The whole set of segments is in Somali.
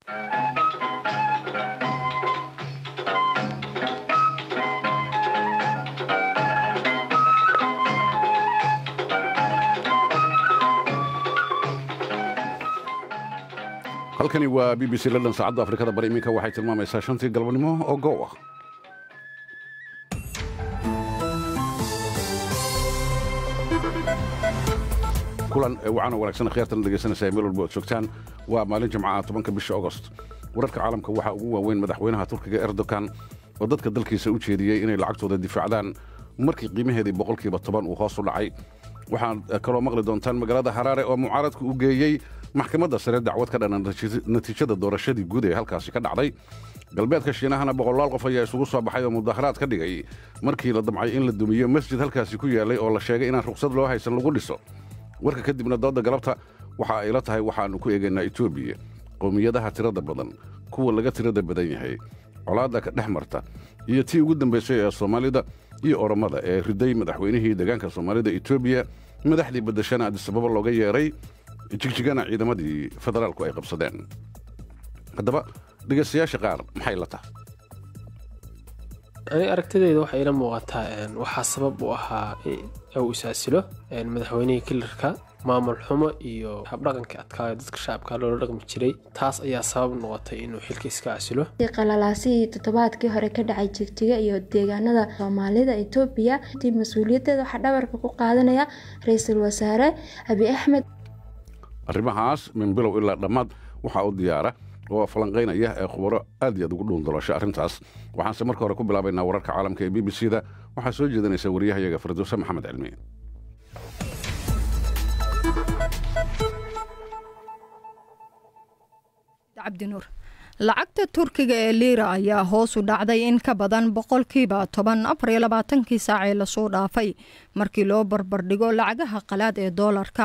halkani waa b b c london saacadda afrikada bari iminka waxay tilmaamaysaa shantii galabnimo oo goow ah kulan wacan oo wanaagsan khiyaartan dhegaysanaysaa meel walba ood joogtaan waa maalin jimcaha tobanka bisha ogost wararka caalamka waxaa ugu waaweyn madaxweynaha turkiga erdogan oo dadka dalkiisa u jeediyey inay lacagtooda difaacdaan markii qiimaheedii boqolkiiba toban uu hoos u dhacay waxaad kaloo maqli doontaan magaalada haraare oo mucaaradku u geeyey maxkamadda sare dacwad ka dhanan natiijada doorashadii guud ee halkaasi ka dhacday galbeedka shiinahana boqolaal qof ayaa isugu soo baxay oo mudaharaad ka dhigay markii la damcay in la dumiyo masjid halkaasi ku yaallay oo la sheegay inaan ruqsad loo haysan lagu dhiso warka kadibna doodda galabta waxa ay la tahay waxaannu ku eegaynaa etoobiya qowmiyadaha tirada badan kuwa laga tirada badan yahay colaadda ka dhex marta iyo tii ugu dambaysay ee soomaalida iyo oromada ee riday madaxweynihii deegaanka soomaalida etoobiya madaxdii baddashana adisababa looga yeedhay jigjigana ciidamadii federaalku ay qabsadeen haddaba dhegaystayaasha qaar maxay la tahay ani aragtidayda waxay ila muuqataa waxaa sabab u ahaa uu isaasilo madaxweynihii kilarka maamul xumo iyo habdhaqanka adkaayo dadka shacabka loola dhaqmi jiray taas ayaa sabab noqotay inuu xilka iska asilo qalalaasihii toddobaadkii hore ka dhacay jigjiga iyo deegaanada soomaalida etoobiya intii mas-uuliyadeeda waxaa dhabarka ku qaadanaya ra-iisul wasaare abi axmed arrimahaas min bilow ilaa dhammaad waxaa u diyaara oo falanqaynaya ee khubaro aad iyo aad ugu dhuundaloosha arrintaas waxaanse marka hore ku bilaabaynaa wararka caalamka ee b b c da waxaa soo jeedinaysa wariyahayaga firdowse maxamed cilmi cabdinuur lacagta turkiga ee liira ayaa hoos u dhacday in ka badan boqolkiiba toban afar iyo labaatankii saac ee lasoo dhaafay markii loo barbardhigo lacagaha qalaad ee doolarka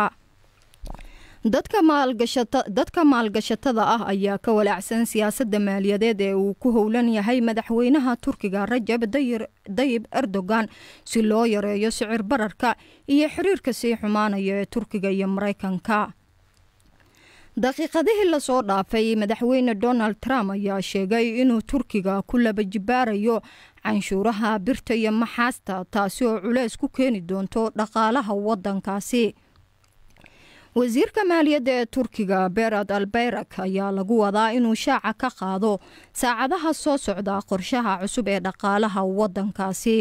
dadka maalgashatada ah ayaa ka walaacsan siyaasadda maaliyadeed ee uu ku howlan yahay madaxweynaha turkiga rajab dayib erdogan si loo yareeyo sicir bararka iyo xiriirka sii xumaanaya ee turkiga iyo maraykanka daqiiqadihii lasoo dhaafay madaxweyne donald trump ayaa sheegay inuu turkiga ku laba jibaarayo canshuuraha birta iyo maxaasta taasi oo culeys ku keeni doonto dhaqaalaha wadankaasi wasiirka maaliyadda ee turkiga berad albayrak ayaa lagu wadaa inuu shaaca ka qaado saacadaha soo socda qorshaha cusub ee dhaqaalaha wadankaasi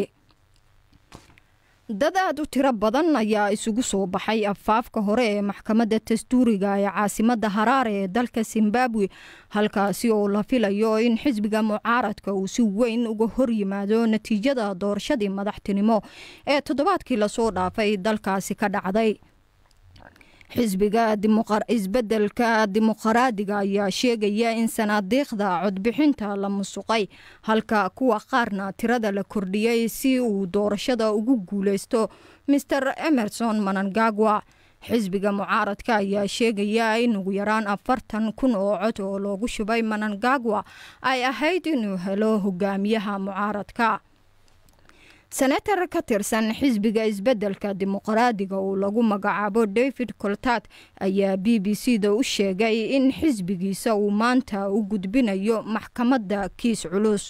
dad aad u tiro badan ayaa isugu soo baxay afaafka hore ee maxkamadda dastuuriga ee caasimadda haraare ee dalka zimbabwe halkaasi oo la filayo in xisbiga mucaaradka uu si weyn uga hor yimaado natiijada doorashadii madaxtinimo ee toddobaadkii lasoo dhaafay dalkaasi ka dhacday xisbiga isbedelka dimuqraadiga ayaa sheegaya in sanaadiiqda codbixinta la musuqay halka kuwa qaarna tirada la kordhiyey si uu doorashada ugu guuleysto maer emerson manangagwa xisbiga mucaaradka ayaa sheegaya in ugu yaraan afartan kun oo cod oo loogu shubay manangagwa ay ahayd inuu helo hogaamiyaha mucaaradka senator ka tirsan xisbiga isbedelka dimuqraadiga uu lagu magacaabo david coltat ayaa b b c da u sheegay in xisbigiisa uu maanta u gudbinayo maxkamadda kiis culus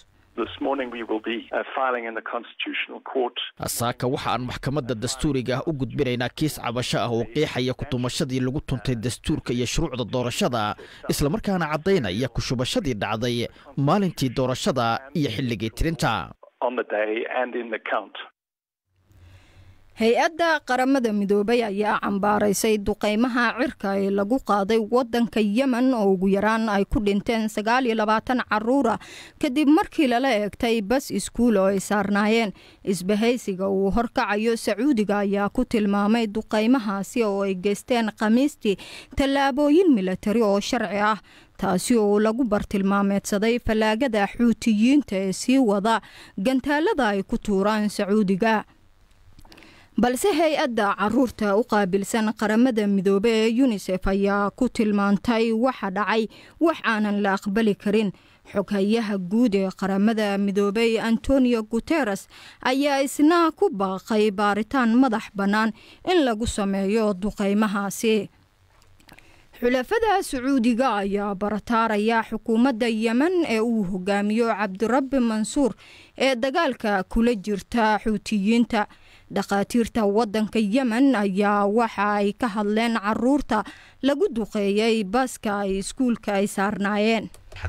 saaka waxa aan maxkamadda dastuuriga ah u gudbinaynaa kiis cabasho ah oo qiixaya kutumashadii lagu tuntay dastuurka iyo shuruucda doorashada islamarkaana caddaynaya kushubashadii dhacday maalintii doorashada iyo xilligii tirinta hay-adda qaramada midoobay ayaa cambaaraysay duqeymaha cirka ee lagu qaaday wadanka yemen oo ugu yaraan ay ku dhinteen sagaal iyo labaatan caruura kadib markii lala eegtay bas iskuul oo ay saarnaayeen isbahaysiga uu horkacayo sacuudiga ayaa ku tilmaamay duqeymahaasi oo ay geysteen khamiistii tallaabooyin milatari oo sharci ah taasi oo lagu bartilmaameedsaday fallaagada xuutiyiinta ee sii wada gantaalada ay ku tuuraan sacuudiga balse hay-adda caruurta u qaabilsan qaramada midoobe ee yunisef ayaa ku tilmaantay waxa dhacay wax aanan la aqbali karin xoghayaha guud ee qaramada midoobey antonio guteres ayaa isna ku baaqay baaritaan madax bannaan in lagu sameeyo duqeymahaasi xulafada sacuudiga ayaa barataaraya xukuumadda yemen ee uu hogaamiyo cabdirabbi mansuur ee dagaalka kula jirta xuutiyiinta dhakhaatiirta waddanka yemen ayaa waxa ay ka hadleen caruurta lagu duqeeyey baska ay iskuulka ay saarnaayeen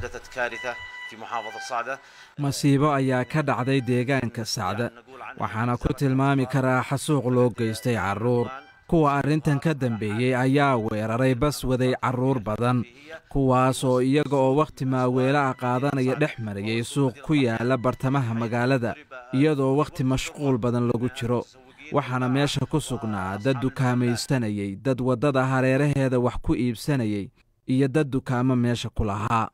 masiibo ayaa ka dhacday deegaanka sacda waxaana ku tilmaami karaa xasuuq loo geystay carruur kuwa arrintan ka dambeeyey ayaa weeraray bas waday carruur badan kuwaas oo iyaga oo wakhti maaweelaha qaadanaya dhex marayay suuq ku yaala bartamaha magaalada iyadoo wakhti mashquul badan lagu jiro waxaana meesha ku sugnaa dad dukaamaysanayay dad waddada hareeraheeda wax ku iibsanayay iyo dad dukaamo meesha ku lahaa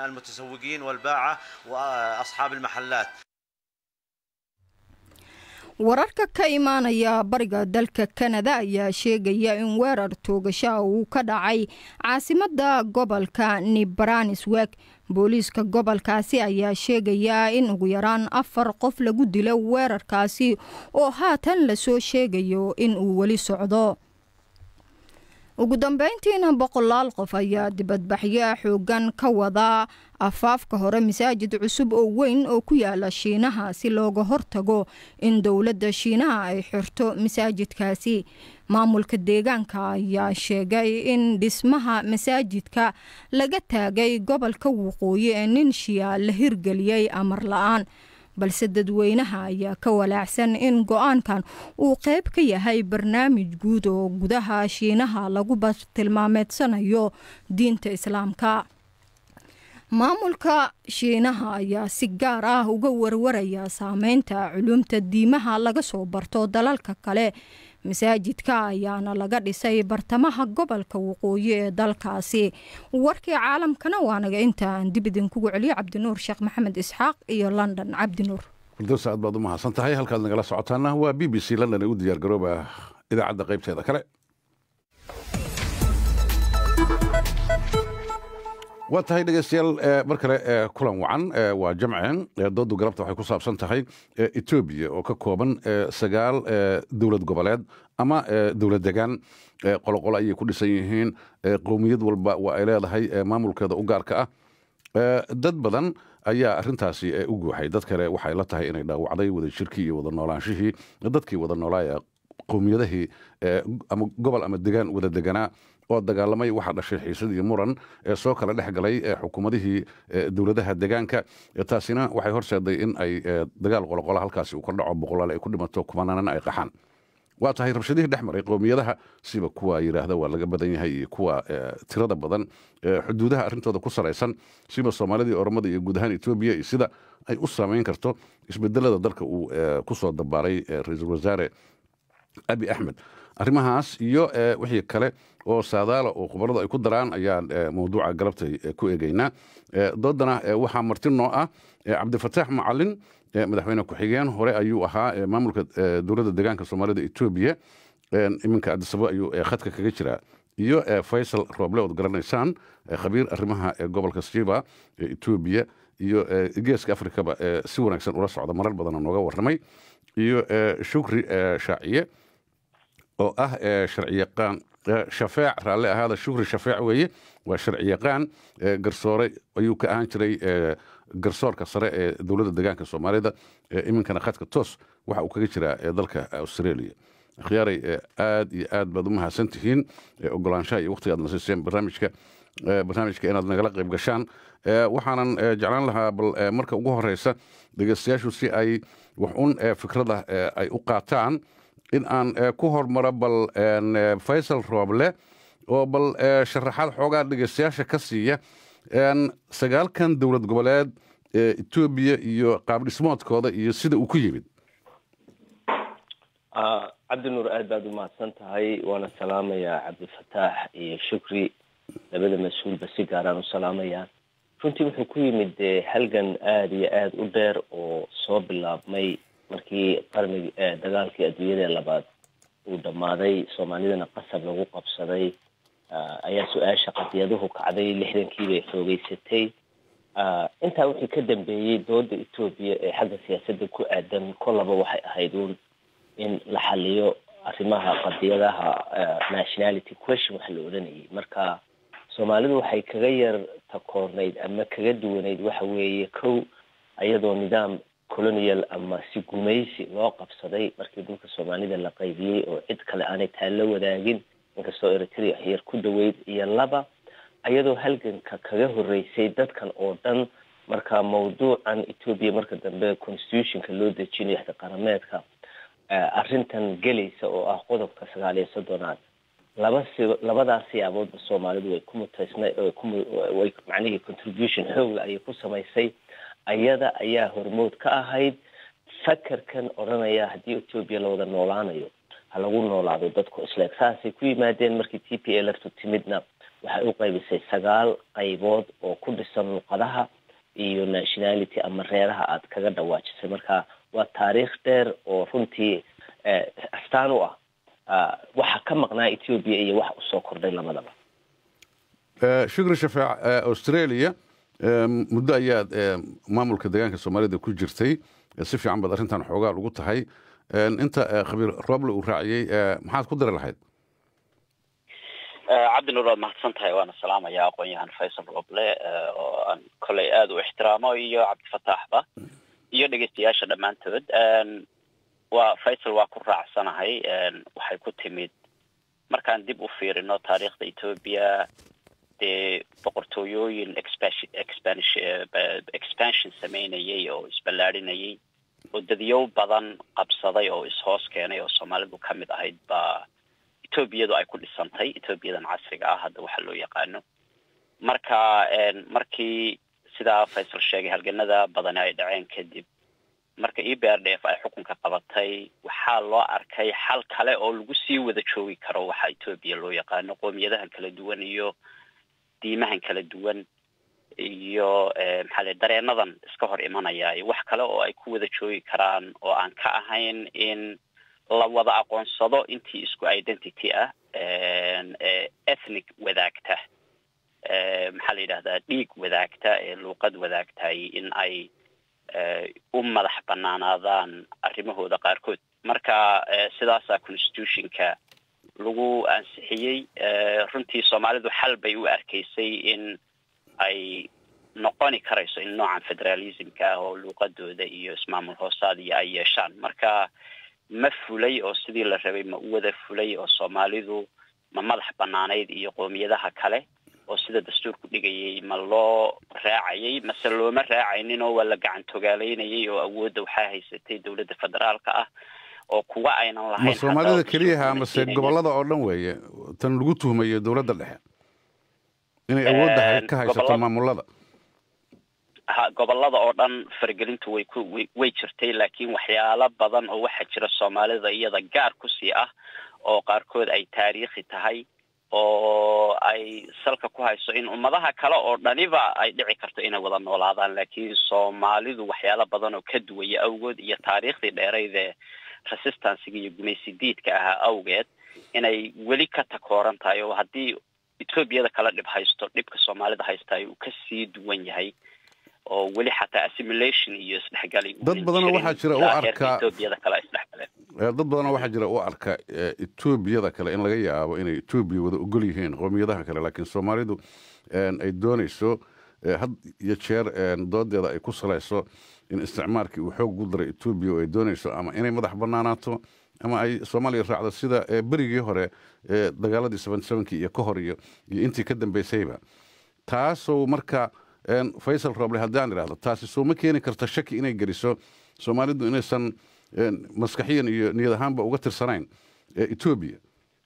wararka ka imaanaya bariga dalka kanada ayaa sheegaya in weerar toogasha uu ka dhacay caasimadda gobolka nibranisweg booliiska gobolkaasi ayaa sheegaya in ugu yaraan afar qof lagu dilo weerarkaasi oo haatan lasoo sheegayo in uu weli socdo ugu dambeyntiina boqolaal qof ayaa dibadbaxyo xoogan ka wadaa afaafka hore masaajid cusub oo weyn oo ku yaala shiinaha si looga hortago in dowladda shiinaha ay xirto masaajidkaasi maamulka deegaanka ayaa sheegay in dhismaha masaajidka laga taagay gobolka waqooyi ee nin shiya la hirgeliyey amar la-aan balse dadweynaha ayaa ka walaacsan in go-aankan uu qeyb ka yahay barnaamij guud oo gudaha shiinaha lagu bartilmaameedsanayo diinta islaamka maamulka shiinaha ayaa si gaar ah uga warwaraya saameynta culumta diimaha laga soo barto dalalka kale masaajidka ayaana laga dhisay bartamaha gobolka waqooyi ee dalkaasi warkii caalamkana waanaga inta aan dib idinkugu celiyo cabdinuur sheekh maxamed isxaaq iyo london cabdinuur firdowsa aad baad u mahadsan tahay halkaad nagala socotaana waa b b c london ee u diyaar garooba idaacadda qaybteeda kale waa tahay dhegeystayaal mar kale kulan wacan waa jamceen doodu galabta waxay ku saabsan tahay etoobiya oo ka kooban sagaal dowlad goboleed ama dowlad degaan qoloqolo ayay ku dhisan yihiin qowmiyad walba waa ay leedahay maamulkeeda u gaarka ah dad badan ayaa arintaasi u guuxay dad kale waxay la tahay inay dhaawacday wada jirkii iyo wada noolaanshihii dadkii wada noolaaya qowmiyadahii ama gobol ama degaan wada deganaa oo dagaalamay waxaa dhashay xiisad iyo muran ee soo kala dhex galay xukuumadihii dowladaha degaanka taasina waxay horseeday in ay dagaal qoloqola halkaasi uu ka dhaco boqolaal ay ku dhimato kumanaanan ay qaxaan waa tahay rabshadihii dhex maray qowmiyadaha siba kuwa yidhaahda waa laga badan yahay iyo kuwa tirada badan xuduudaha arrintooda ku saraysan siba soomaalida iyo oromada iyo guud ahaan etoobiya iyo sida ay u saameyn karto isbedelada dalka uu ku soo dabaaray ra-iisul wasaare abi axmed arrimahaas iyo wixii kale oo saadaala oo khubaradu ay ku daraan ayaan mawduuca galabtay ku eegeynaa doodana waxaa marti noo ah cabdifataax macalin madaxweyne ku-xigeen hore ayuu ahaa maamulka dowladda deegaanka soomaalida etoobiya iminka adisabo ayuu khadka kaga jiraa iyo faysal rooble ood garanaysaan khabiir arrimaha gobolka shiba etoobiya iyo geeska afrikaba si wanaagsan ula socda marar badana nooga warramay iyo shukri shaaciye oo ah sharciyaqaan shafeec raalle ahaada shukri shafeec weeye waa sharciyaqaan garsoore ayuu ka ahaan jiray garsoorka sare ee dowladda deegaanka soomaalida iminkana khadka toos waxa uu kaga jiraa dalka australia akhyaaray aad iyo aad baad u mahadsan tihiin ogolaanshaha iyo waqtiga aad nasiiseen barnaamijka barnaamijka inaad nagala qayb gashaan waxaanan jeclaan lahaa bal marka ugu horeysa dhegeystayaashu si ay wax un fikrada ay u qaataan in aan ku hormaro bal faysal rooble oo bal sharaxaad xoogaa dhegeystayaasha ka siiya sagaalkan dowlad goboleed ee etoobiya iyo qaabdhismoodkooda iyo sida uu ku yimid cabdinuur aad baad u mahadsan tahay waana salaamayaa cabdifataax iyo shukri labada mas-uulba si gaaraan u salaamayaan runtii wuxuu ku yimid halgan aada iyo aada u dheer oo soo bilaabmay markii qarnigi dagaalkii adduunyada labaad uu dhammaaday soomaalidana qasab lagu qabsaday ayaa su-aasha qadiyaduhu kacday lixdankii bay xoogeysatay intaa wixii ka dambeeyey dooda etoobiya ee xagga siyaasadda ku aadan kolaba waxay ahayd uun in la xaliyo arrimaha qadiyadaha nationality question waxa la odhanayay marka soomaalidu waxay kaga yar takoornayd ama kaga duwanayd waxa weeye kow iyadoo nidaam colonial ama si gumaysi loo qabsaday markii dhulka soomaalida la qaybiyey oo cid kale aanay taa la wadaagin inkastoo eritrea yar ku dhaweyd iyo laba iyadoo halganka kaga horeysay dadkan oo dhan marka mawduucan etoobiya marka dambe constitutionka loo dejinayo xda qarameedka arrintan gelaysa oo ah qodobka sagaal iyo soddonaad laba si labadaas siyaaboodba soomaalidu way ku mutaysna way macnihii contribution xoogla ayay ku samaysay ayada ayaa hormood ka ahayd fakerkan odhanaya haddii etoobiya la wada noolaanayo ha lagu noolaado dadku isleeg saasay ku yimaadeen markii t p l ftu timidna waxay u qaybisay sagaal qaybood oo ku dhisan luqadaha iyo nationality ama reeraha aad kaga dhawaajisay marka waa taariikh dheer oo runtii astaan u ah waxa ka maqnaa etoobiya iyo wax usoo kordhay labadaba shukri shafaac australia muddo ayaad maamulka deegaanka soomaalida ku jirtay si fiican baad arrintan xoogaa lagu tahay inta khabiir roble uu raaciyey maxaad ku dari lahayd cabdinuur waad mahadsan tahay waana salaamaya aqoon-yahan faysal roble oo aan koley aada u ixtiraamo iyo cabdifataaxba iyo dhegeystayaasha dhammaantood waa faysal waa ku raacsanahay waxay ku timid markaan dib u fiirino taariikhda etoobiya dee boqortooyooyin expansion sameynayay oo isballaadhinayay oo dadyow badan qabsaday oo ishoos keenay oo soomaalidu ka mid ahayd baa etoobiyadu ay ku dhisantay etoobiyadan casriga ah hadda waxa loo yaqaano marka markii sidaa faysal sheegay halganada badani ay dhaceen kadib marka e b r d f ay xukunka qabatay waxaa loo arkay xal kale oo lagu sii wada joogi karo waxa etoobiya loo yaqaano qoomiyadahan kala duwan iyo diimahan kala duwan iyo maxaa le dareenadan iska hor imanaya wax kale oo ay ku wada joogi karaan oo aan ka ahayn in la wada aqoonsado intii isku identity ah ethnic wadaagta maxaa la yidhahdaa dhiig wadaagta ee luuqad wadaagtay in ay u madax banaanaadaan arrimahooda qaarkood marka sidaasaa constitutionka lagu ansixiyey runtii soomaalidu xal bay u arkaysay in ay noqoni karayso in noocan federalismka ah oo luuqadooda iyo ismaamul hoosaadiyo ay yeeshaan marka ma fulay oo sidii la rabay ma u wada fulay oo soomaalidu ma madax banaanayd iyo qoomiyadaha kale oo sida dastuurku dhigayay ma loo raacayay mase looma raacaynin oo waa la gacan togaaleynayay oo awoodda waxaa haysatay dowladda federaalka ah oo kuwa aynan lahayn ma soomaalida keliyaha mase gobolada oo dhan weeye tan lagu tuhmayo dowladda dhexe inay awoodda ka haysato maamulada ha gobolada oo dhan faragelintu way ku way jirtay laakiin waxyaalo badan oo waxaa jira soomaalida iyada gaar kusii ah oo qaarkood ay taariikhi tahay oo ay salka ku hayso in ummadaha kale oo dhaniba ay dhici karto inay wada noolaadaan laakiin soomaalidu waxyaalo badan oo ka duwaya awgood iyo taariikhdii dheeraydee resistanciga iyo gumaysidiidka ahaa awgeed inay weli ka takooran tahay oo haddii etoobiyada kala dhib haysto dhibka soomaalida haystaay uu kasii duwan yahay oo weli xataa assimilation iyo isdhexgali dad badanoo waxaa jira u arka etoobiyada kale ay isdhexgaleen dad badanoo waxaa jira u arka etoobiyada kale in laga yaabo inay etoobiya wada ogol yihiin qoomiyadaha kale laakiin soomaalidu ay doonayso had iyo jeer doodeeda ay ku salayso in isticmaalkii uu xoog gu daray etoobiya oo ay doonayso ama inay madax banaanaato ama ay soomaaliya raacdo sida berigii hore dagaaladii seven sevenkii iyo ka hor iyo iyo intii ka dambeysayba taasoo marka faysal roble haddaan idhahdo taasi soo ma keeni karta shaki inay geliso soomaalidu inaysan maskaxiyan iyo niyad ahaanba uga tirsanayn etoobiya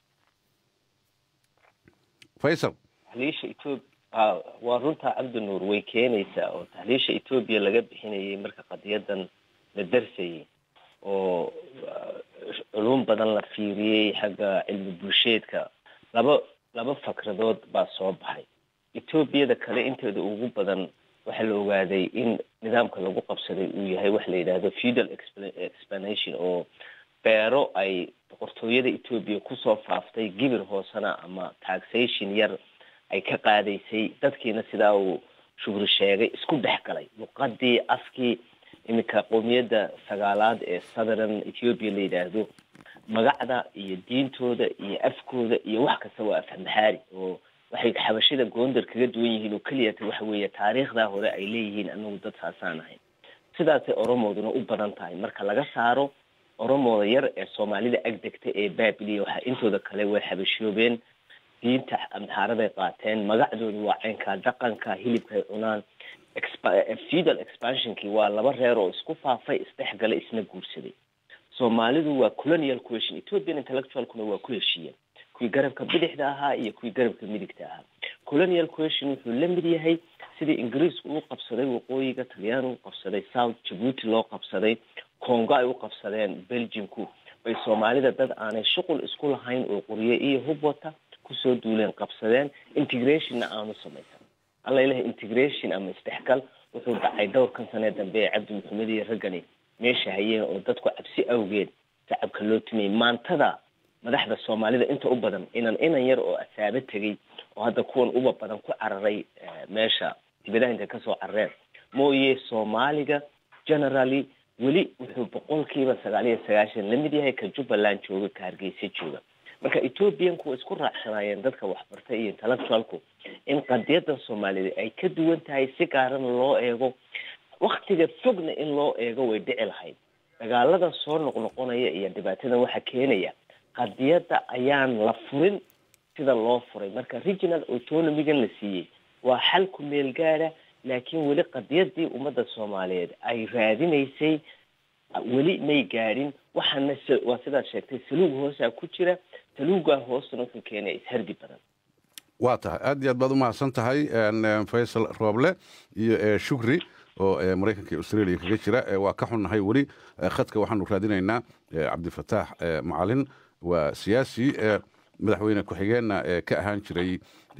faysal tahliisha etoobiya waa runtaa cabdinuur way keenaysaa oo tahliisha etoobiya laga bixinayay marka qadiyadan la darsayay oo culum badan la fiiriyey xagga cilmi bulsheedka laba laba fakradood baa soo baxay etoobiyada kale inteeda ugu badan waxaa la ogaaday in nidaamka lagu qabsaday uu yahay waxa la yidhaahdo feudal explanation oo beero ay boqortooyada etoobiya kusoo faaftay gibir hoosena ama taxation yar ay ka qaadaysay dadkiina sidaa uu shugri sheegay isku dhex galay luqadii afkii iminka qoomiyadda sagaalaad ee southern ethiopia la yidhaahdo magacda iyo diintooda iyo afkooda iyo wax kasta waa afhamahaari oo waxay xabashida goondar kaga duwan yihiin oo keliyata waxa weeye taariikhdaa hore ay leeyihiin anagu dad saasaan ahayn sidaasay oromooduna u badan tahay marka laga saaro oromooda yar ee soomaalida agdegta ee baabiliya waxaa intooda kale way xabashoobeen diinta amxaaraday qaateen magacdooda waa caynkaa dhaqanka hilibka ay cunaan feudal expansionkii waa laba reer oo isku faafay isdhexgala isna guursaday soomaalidu waa colonial question ethiopian intellectualkuna waa ku heshiiyeen kuwii garabka bidixda ahaa iyo kuwii garabka midigta ahaa colonial question wuxuu la mid yahay sidii ingiriisku u qabsaday waqooyiga talyaani u qabsaday south jabuuti loo qabsaday congo ay u qabsadeen belgiumku bay soomaalida dad aanay shuqul isku lahayn oo qoriye iyo hub wata kusoo duuleen qabsadeen integrationna aanu samaysan alla ilaha integration ama isdhexgal wuxuu dhacay dhowrkan sanee dambe ee cabdi maxamed iyo raggani meesha hayeen oo dadku cabsi awgeed shacabka loo tumayay maantada madaxda soomaalida inta u badan inan inan yar oo asaabo tegay oo hadda kuwan uba badan ku cararay meesha dibadaha intay kasoo carareen mooye soomaaliga generally weli wuxuu boqolkiiba sagaal iyo sagaashan lamid yahay ka jubbaland jooga ka hargeysa jooga marka ethoobiyanku way isku raacsanaayeen dadka waxbartay iyo intellectualku in qadiyadda soomaalida ay ka duwan tahay si gaarana loo eego waktiga fogna in loo eego way dhici lahayd dagaalada soo noqnoqonaya iyo dhibaatada waxaa keenaya qadiyadda ayaan la furin sida loo furay marka regional autonomigan la siiyey waa xal ku meel gaada laakiin weli qadiyadii ummadda soomaaliyeed ay raadinaysay weli may gaadhin waxaana waa sidaad sheegtay saluug hoosaa ku jira saluugaa hoostana wuxuu keenaya ishardi badan waa tahay aad iyo aad baad u mahadsan tahay faysal rooble iyo shukri oo maraykanka iyo australia kaga jira waa ka xunnahay weli khadka waxaanu raadinaynaa cabdifataax macalin waa siyaasi madaxweyne ku-xigeenna ka ahaan jiray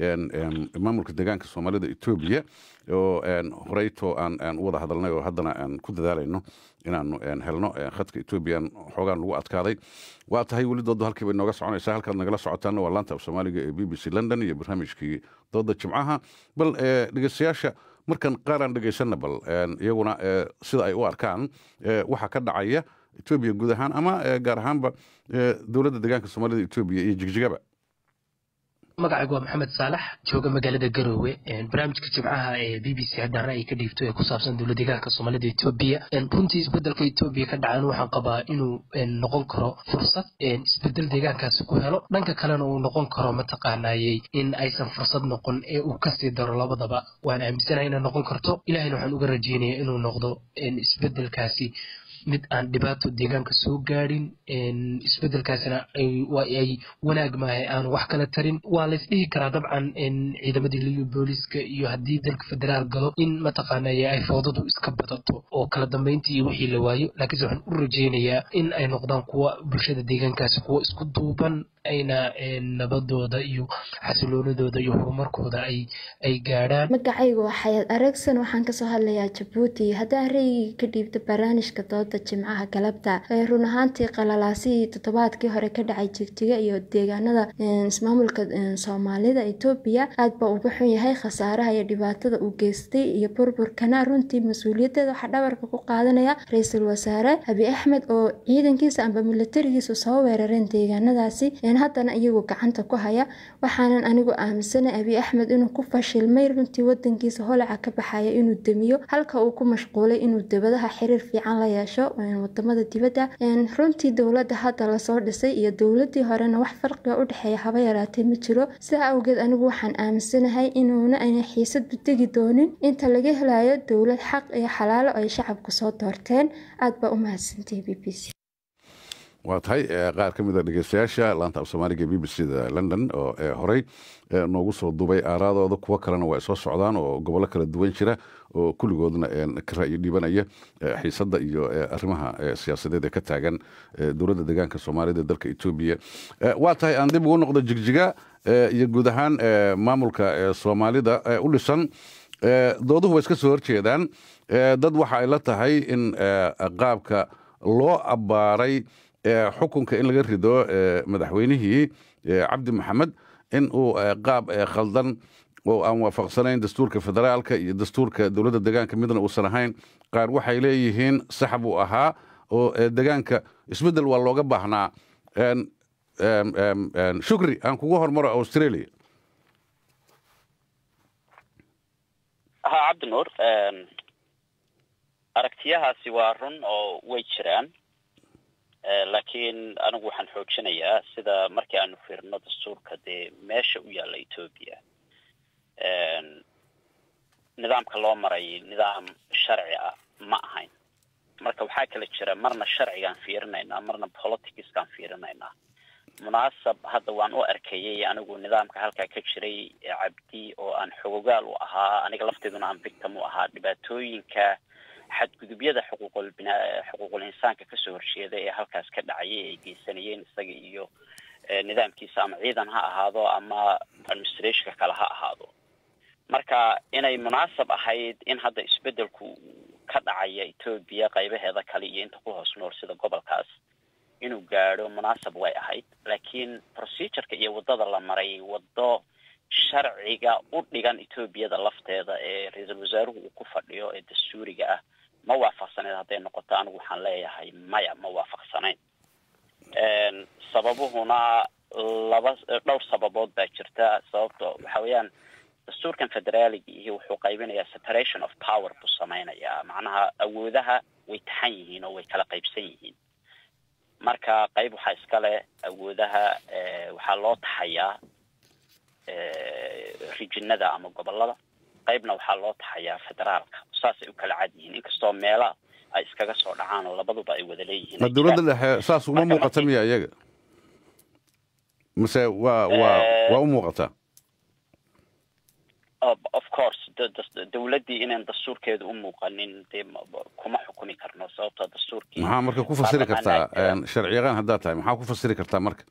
maamulka deegaanka soomaalida etoobiya oo horeyto aan u wada hadalnay oo haddana aan ku dadaalayno inaanu helno khadka etoobiyan xoogaan lagu adkaaday waa tahay weli dooda halkii bay nooga soconaysaa halkaad nagala socotaana waa laanta af soomaaliga ee b b c london iyo barnaamijkii dooda jimcaha bal dhegeystayaasha markan qaaraan dhegeysanna bal iyaguna sida ay u arkaan waxa ka dhacaya etoobiya guud ahaan ama gaar ahaanba dowladda deegaanka soomaalida etoobiya iyo jigjigaba magacaygu waa maxamed saalax jooga magaalada garoowe barnaamijka jimcaha ee b b c haddaan ra'yi ka dhiibto ee ku saabsan dowlad deegaanka soomaalida etoobiya runtii isbedelka etoobiya ka dhacan waxaan qabaa inuu noqon karo fursad isbedel deegaankaasi ku helo dhanka kalena uu noqon karo mataqaanayey in aysan fursad noqon ee uu kasii daro labadaba waan aaminsanahay inay noqon karto ilahayna waxaan uga rajeynaya inuu noqdo isbedelkaasi mid aan dhibaato deegaanka soo gaadhin isbedelkaasina ay wanaag maahay aanu wax kala tarin waa laysdhihi karaa dabcan ciidamadii liyu booliska iyo haddii dalka federaal galo in mataqaanaya ay foodadu iska badato oo kala dambeyntii iyo wixii la waayo laakiinse waxaan u rajeynayaa in ay noqdaan kuwa bulshada deegaankaasi kuwa isku duuban ayna nabadooda iyo xasiloonadooda iyo horumarkooda ay ay gaadhaan magacaygu waa xayaad aragsan waxaan kasoo hadlayaa jabuuti haddaan ra'yiga ka dhiibto barnaamijka dooda jimcaha galabta run ahaantii qalalaasihii toddobaadkii hore ka dhacay jigjiga iyo deegaanada ismaamulka soomaalida etoobiya aad baa uga xun yahay khasaaraha iyo dhibaatada uu geystay iyo burburkana runtii mas-uuliyadeeda waxaa dhabarka ku qaadanaya ra-iisul wasaare abi axmed oo ciidankiisa amba milatarigiisa soo weerareen deegaanadaasi haddana iyagu gacanta ku haya waxaanan anigu aaminsanay abi axmed inuu ku fashilmay runtii wadankiisa holaca ka baxaya inuu demiyo halka uu ku mashquulay inuu dibadaha xiriir fiican la yeesho wadamada dibadda runtii dowladda hadda lasoo dhisay iyo dowladii horena wax farqiga u dhexeeya haba yaraatee ma jiro sidaa awgeed anigu waxaan aaminsanahay inuuna ayna xiisadu tegi doonin inta laga helayo dowlad xaq iyo xalaalo ay shacabku soo doorteen aad baa u mahadsantahay b b c waa tahay qaar ka mid a dhegeystayaasha laanta af soomaaliga b b c da london oo horey noogu soo duubay aaraadooda kuwo kalena waa soo socdaan oo gobollo kala duwan jira oo kulligoodna ka ra'yi dhibanaya xiisadda iyo arrimaha siyaasadeed ee ka taagan dowladda deegaanka soomaalida ee dalka etoobiya waa tahay aan dib ugu noqdo jigjiga iyo guud ahaan maamulka soomaalida u dhisan dooduhu way iska soo horjeedaan dad waxa ay la tahay in qaabka loo abbaaray xukunka in laga rido madaxweynihii cabdi maxamed in uu qaab khaldan oo aan waafaqsanayn dastuurka federaalka iyo dastuurka dowladda deegaanka midna uusan ahayn qaar waxay leeyihiin sax buu ahaa oo deegaanka isbeddel waa looga baahnaa shukri aan kugu hormaro australia ha cabdinuur aragtiyahaasi waa run oo way jiraan laakiin anigu waxaan xoojinayaa sida markii aanu fiirno dastuurka dee meesha u yaalla etoobiya nidaamka loo maray nidaam sharci ah ma ahayn marka waxaa kala jira marna sharcigaan fiirinaynaa marna politicskaan fiirinaynaa munaasab hadda waan u arkayay anigu nidaamka halkaa ka jiray cabdi oo aan xogogaal u ahaa aniga lafteeduna aan victim u ahaa dhibaatooyinka xadgudubyada xuquuqul bina xuquuqul insaanka kasoo horjeeda ee halkaas ka dhacayay ay geysanayeen isaga iyo nidaamkiisa ama ciidan ha ahaado ama administrationka kale ha ahaado marka inay munaasab ahayd in hadda isbedelku ka dhacaya etoobiya qaybaheeda kale iyo inta ku hoos nool sida gobolkaas inuu gaadho munaasab way ahayd laakiin procedureka iyo waddada la maray waddo sharciga u dhigan etoobiyada lafteeda ee ra-iisul wasaaruhu uu ku fadhiyo ee dastuuriga ah ma waafaqsaneyd hadday noqoto anigu waxaan leeyahay maya ma waafaqsanayn sababuhuna laba dhowr sababood baa jirta sababto waxa weeyaan dastuurkan federaaliga ihi wuxuu qaybinayaa separation of power buu samaynayaa macnaha awoodaha way taxan yihiin oo way kala qaybsan yihiin marka qayb waxaa iska leh awoodaha waxaa loo taxayaa rijinada ama gobolada qaybna waxaa loo taxayaa federaalka saasay u kala cad yihiin inkastoo meela ay iskaga soo dhacaan oo labaduba ay wada leeyihiin dowladda dhexe saas uma muuqata miya iyaga mase waa waa waa u muuqataa of course dowladdii inaan dastuurkeeda u muuqanin dee kuma xukumi karno sababtoo dastuurkii maxaa marka ku fasiri kartaa sharciyaqaan haddaad tahay maxaa ku fasiri kartaa marka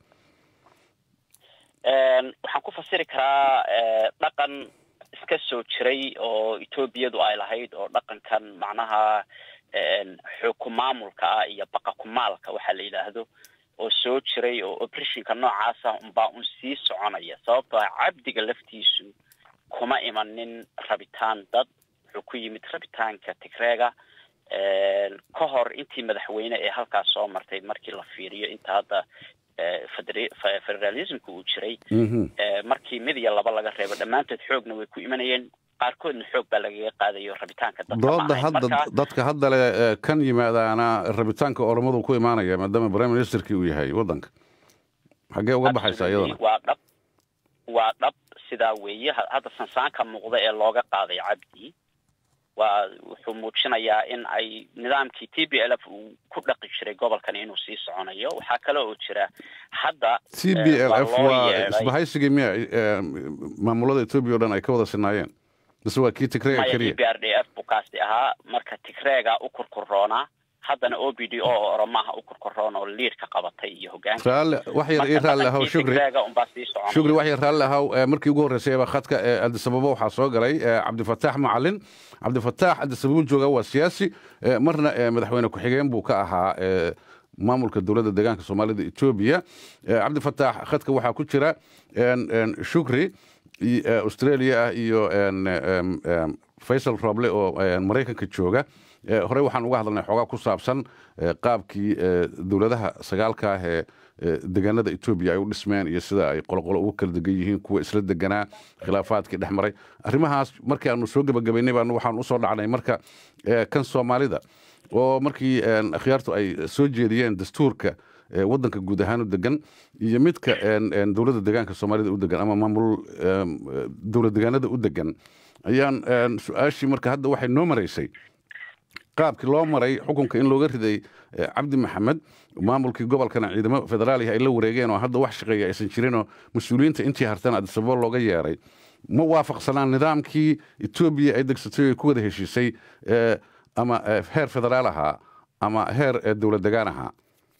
waxaan ku fasiri karaa dhaqan iska soo jiray oo etoobiyadu ay lahayd oo dhaqankan macnaha xooku maamulka ah iyo baqakumaalka waxaa la yidhaahdo oo soo jiray oo operationka noocaasa unbaa un sii soconaya sababtoo ah cabdiga laftiisu kuma imanin rabitaan dad wuxuu ku yimid rabitaanka tigreega ka hor intii madaxweyne ee halkaas soo martay markii la fiiriyo inta hadda federalismka uu jiray markii mid iyo laba laga reebo dhammaantood xoogna way ku imanayeen qaarkoodna xoog baa lagaga qaadayo rabitaanka dooda hadda dadka hadda le kan yimaadaana rabitaanka oromadu ku imaanaya maadaama prime ministerkii uu yahay waddanka xaggee uga baxaysa iyadana waa dhab waa dhab sidaa weeye hadda sansaanka muuqda ee looga qaaday cabdi waa wuxuu muujinayaa in ay nidaamkii t b l f uu ku dhaqi jiray gobolkan inuu sii soconayo waxaa kale oo jira hadda t b l f waa isbahaysigii miya maamulada etoobiya o dhan ay ka wada sinaayeen mise waa kii tigreega keliya t b r d f buu kaasi ahaa marka tigreega u kurkuroonaa haddana o b d o oo oromaha u kurkuroon oo liidka qabatay iyo hogaanka raalle wax yar ii raalli ahaw shukri shukri wax yar raalli ahaw markii ugu horreysay eba khadka ee adisababo waxaa soo galay cabdifataax macalin cabdifataax adisababo jooga waa siyaasi marna madaxweyne ku-xigeen buu ka ahaa maamulka dowladda deegaanka soomaalida etoobiya cabdifataax khadka waxaa ku jira shukri australia ah iyo faysal roble oo maraykanka jooga horey waxaan uga hadalnay xoogaa ku saabsan qaabkii dowladaha sagaalka ah ee deegaanada etoobiya ay u dhismeen iyo sida ay qoloqolo ugu kala degan yihiin kuwa isla deganaa khilaafaadkii dhex maray arrimahaas markii aanu soo gebagabaynay baan waxaan usoo dhacnay marka kan soomaalida oo markii akhyaartu ay soo jeediyeen dastuurka waddanka guud ahaan u degan iyo midka dowladda deegaanka soomaalida u degan ama maamul dowlad deegaanada u degan ayaan su-aashii marka hadda waxay noo maraysay qaabkii loo maray xukunka in looga riday cabdi maxamed maamulkii gobolkana ciidamo federaalihi ay la wareegeen oo hadda wax shaqeeya aysan jirinoo mas-uuliyiinta intii hartan adisababo looga yeeray ma waafaqsanaan nidaamkii etoobiya ay degsatay ay ku wada heshiisay ama heer federaal ahaa ama heer dowlad degaan ahaa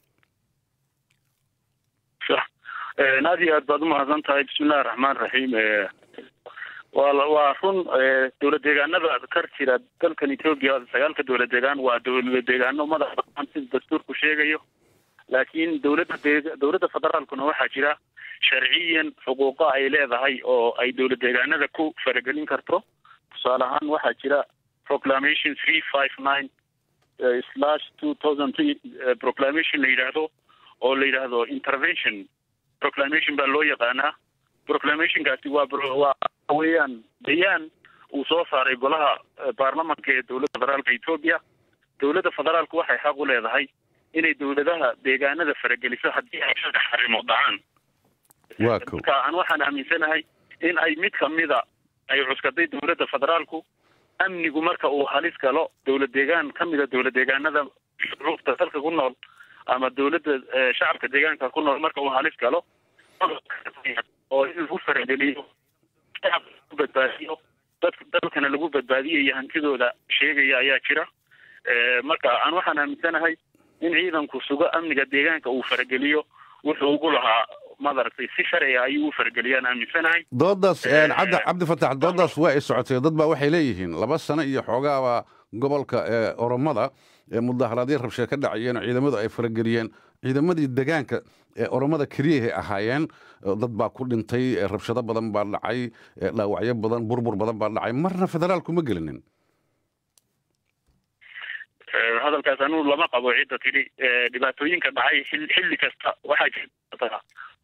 aad iyo aad baad umahadsan tahay bismillahi raxmaan raxiim waa waa run dowlad deegaanada kar jira dalkan etoobiya sagaalka dowlad deegaan waa dowlad deegaano madax banaan sida dastuurku sheegayo laakiin dowladda dee dowladda federaalkuna waxaa jira sharciyan xuquuqo ay leedahay oo ay dowlad deegaanada ku faragelin karto tusaale ahaan waxaa jira proclamation three five nine slash two thousand three proclamation la yidhaahdo oo la yidhaahdo intervention proclamation baa loo yaqaanaa proclamationkaasi waa waa weeyaan bayaan uu soo saaray golaha baarlamanka ee dowladda federaalka etoobiya dowladda federaalku waxay xaq u leedahay inay dowladaha deegaanada farageliso haddii ay saddex arrimood dhacaan waa kow marka aan waxaan aaminsanahay in ay mid kamida ay cuskaday dowladda federaalku amnigu marka uu halis galo dowlad deegaan kamida dowlad deegaanada shuruufta dalka ku nool ama dowladda shacabka deegaanka ku nool marka uu halis galo oo in lagu farageliyo shacabka lagu badbaadiyo dadka dalkana lagu badbaadiyo iyo hantidooda sheegaya ayaa jira marka aan waxaan aaminsanahay in ciidanku sugo amniga deegaanka uu farageliyo wuxuu ugu lahaa madaragtay si sharciga ayuu u farageliyaan aaminsanahay doodaas cabdi cabdifatax doodaas waa ay socotay dad baa waxay leeyihiin laba sano iyo xoogaaba gobolka oromada mudaharaadyo rabshee ka dhacayeen oo ciidamadu ay farageliyeen ciidamadii degaanka ee oromada keliyahay ahaayeen dad baa ku dhintay rabshado badan baa dhacay dhaawacyo badan burbur badan baa dhacay marna federaalku ma gelinin hadalkaas anugu lama qabo cidda tidhi dhibaatooyinka dhacay xilli kasta waxaa jirta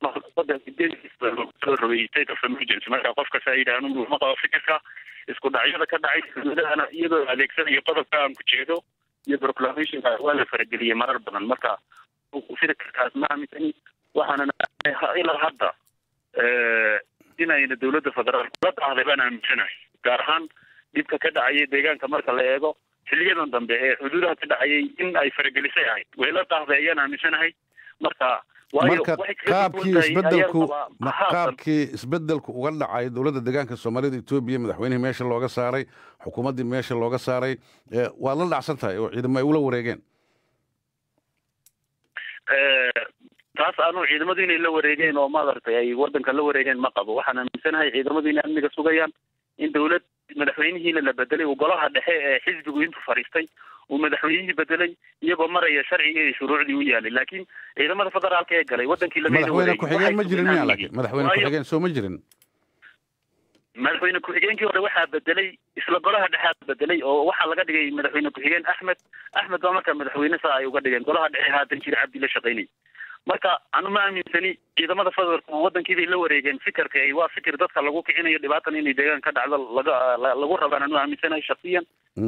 soo rogay state of emergency marka qof kasta yidhi anugu lama qabo fikirka isku dhacyada ka dhacay dowladahana iyadoo adeegsanayo qodobka aan ku jeedo iyo proclamationka waa la farageliyey marar badan marka fikirkaas ma aaminsani waxaana ilaa hadda inayna dowladda federaalk la dhahday baan aaminsanahay gaar ahaan dhibka ka dhacayay deegaanka marka la eego xiliyadan dambe ee xuduudaha ka dhacayay in ay faragelisay ahayd way la dhahday ayaan aaminsanahay marka marka qaabkii isbedelku qaabkii isbedelku uga dhacay dowladda deegaanka soomaalida etoobiya madaxweynihii meesha looga saaray xukuumaddii meesha looga saaray waad la dhacsan tahay oo ciidamo ay ula wareegeen taas anu ciidamadu inay la wareegeen oo maaragtay ay wadanka la wareegeen ma qabo waxaan aaminsanahay ciidamadu inay amniga sugayaan in dowlad madaxweynihiina la bedelay uu golaha dhexe ee xisbigu intuu fariistay uu madaxweynihii bedelay iyagoo maraya sharciga iyo shuruucdii u yaalay laakiin ciidamada federaalka ee galay wadankii madaxweyne ku-xigeen ma jirin miya laakiin madaxweyne ku-xigeen soo ma jirin madaxweyne ku-xigeenkii hore waxaa bedelay isla golaha dhexea bedelay oo waxaa laga dhigay madaxweyne ku-xigeen axmed axmed baa markaa madaxweyne saa ay uga dhigeen golaha dhexe haatan jira cabdi la shaqaynay marka anu ma aaminsani ciidamada federaalku wadankiibay la wareegeen fikirka waa fikir dadka lagu kicinayo dhibaatan inay deegaan ka dhacdo laga lagu rabaan anu aaminsanahay shaksiyan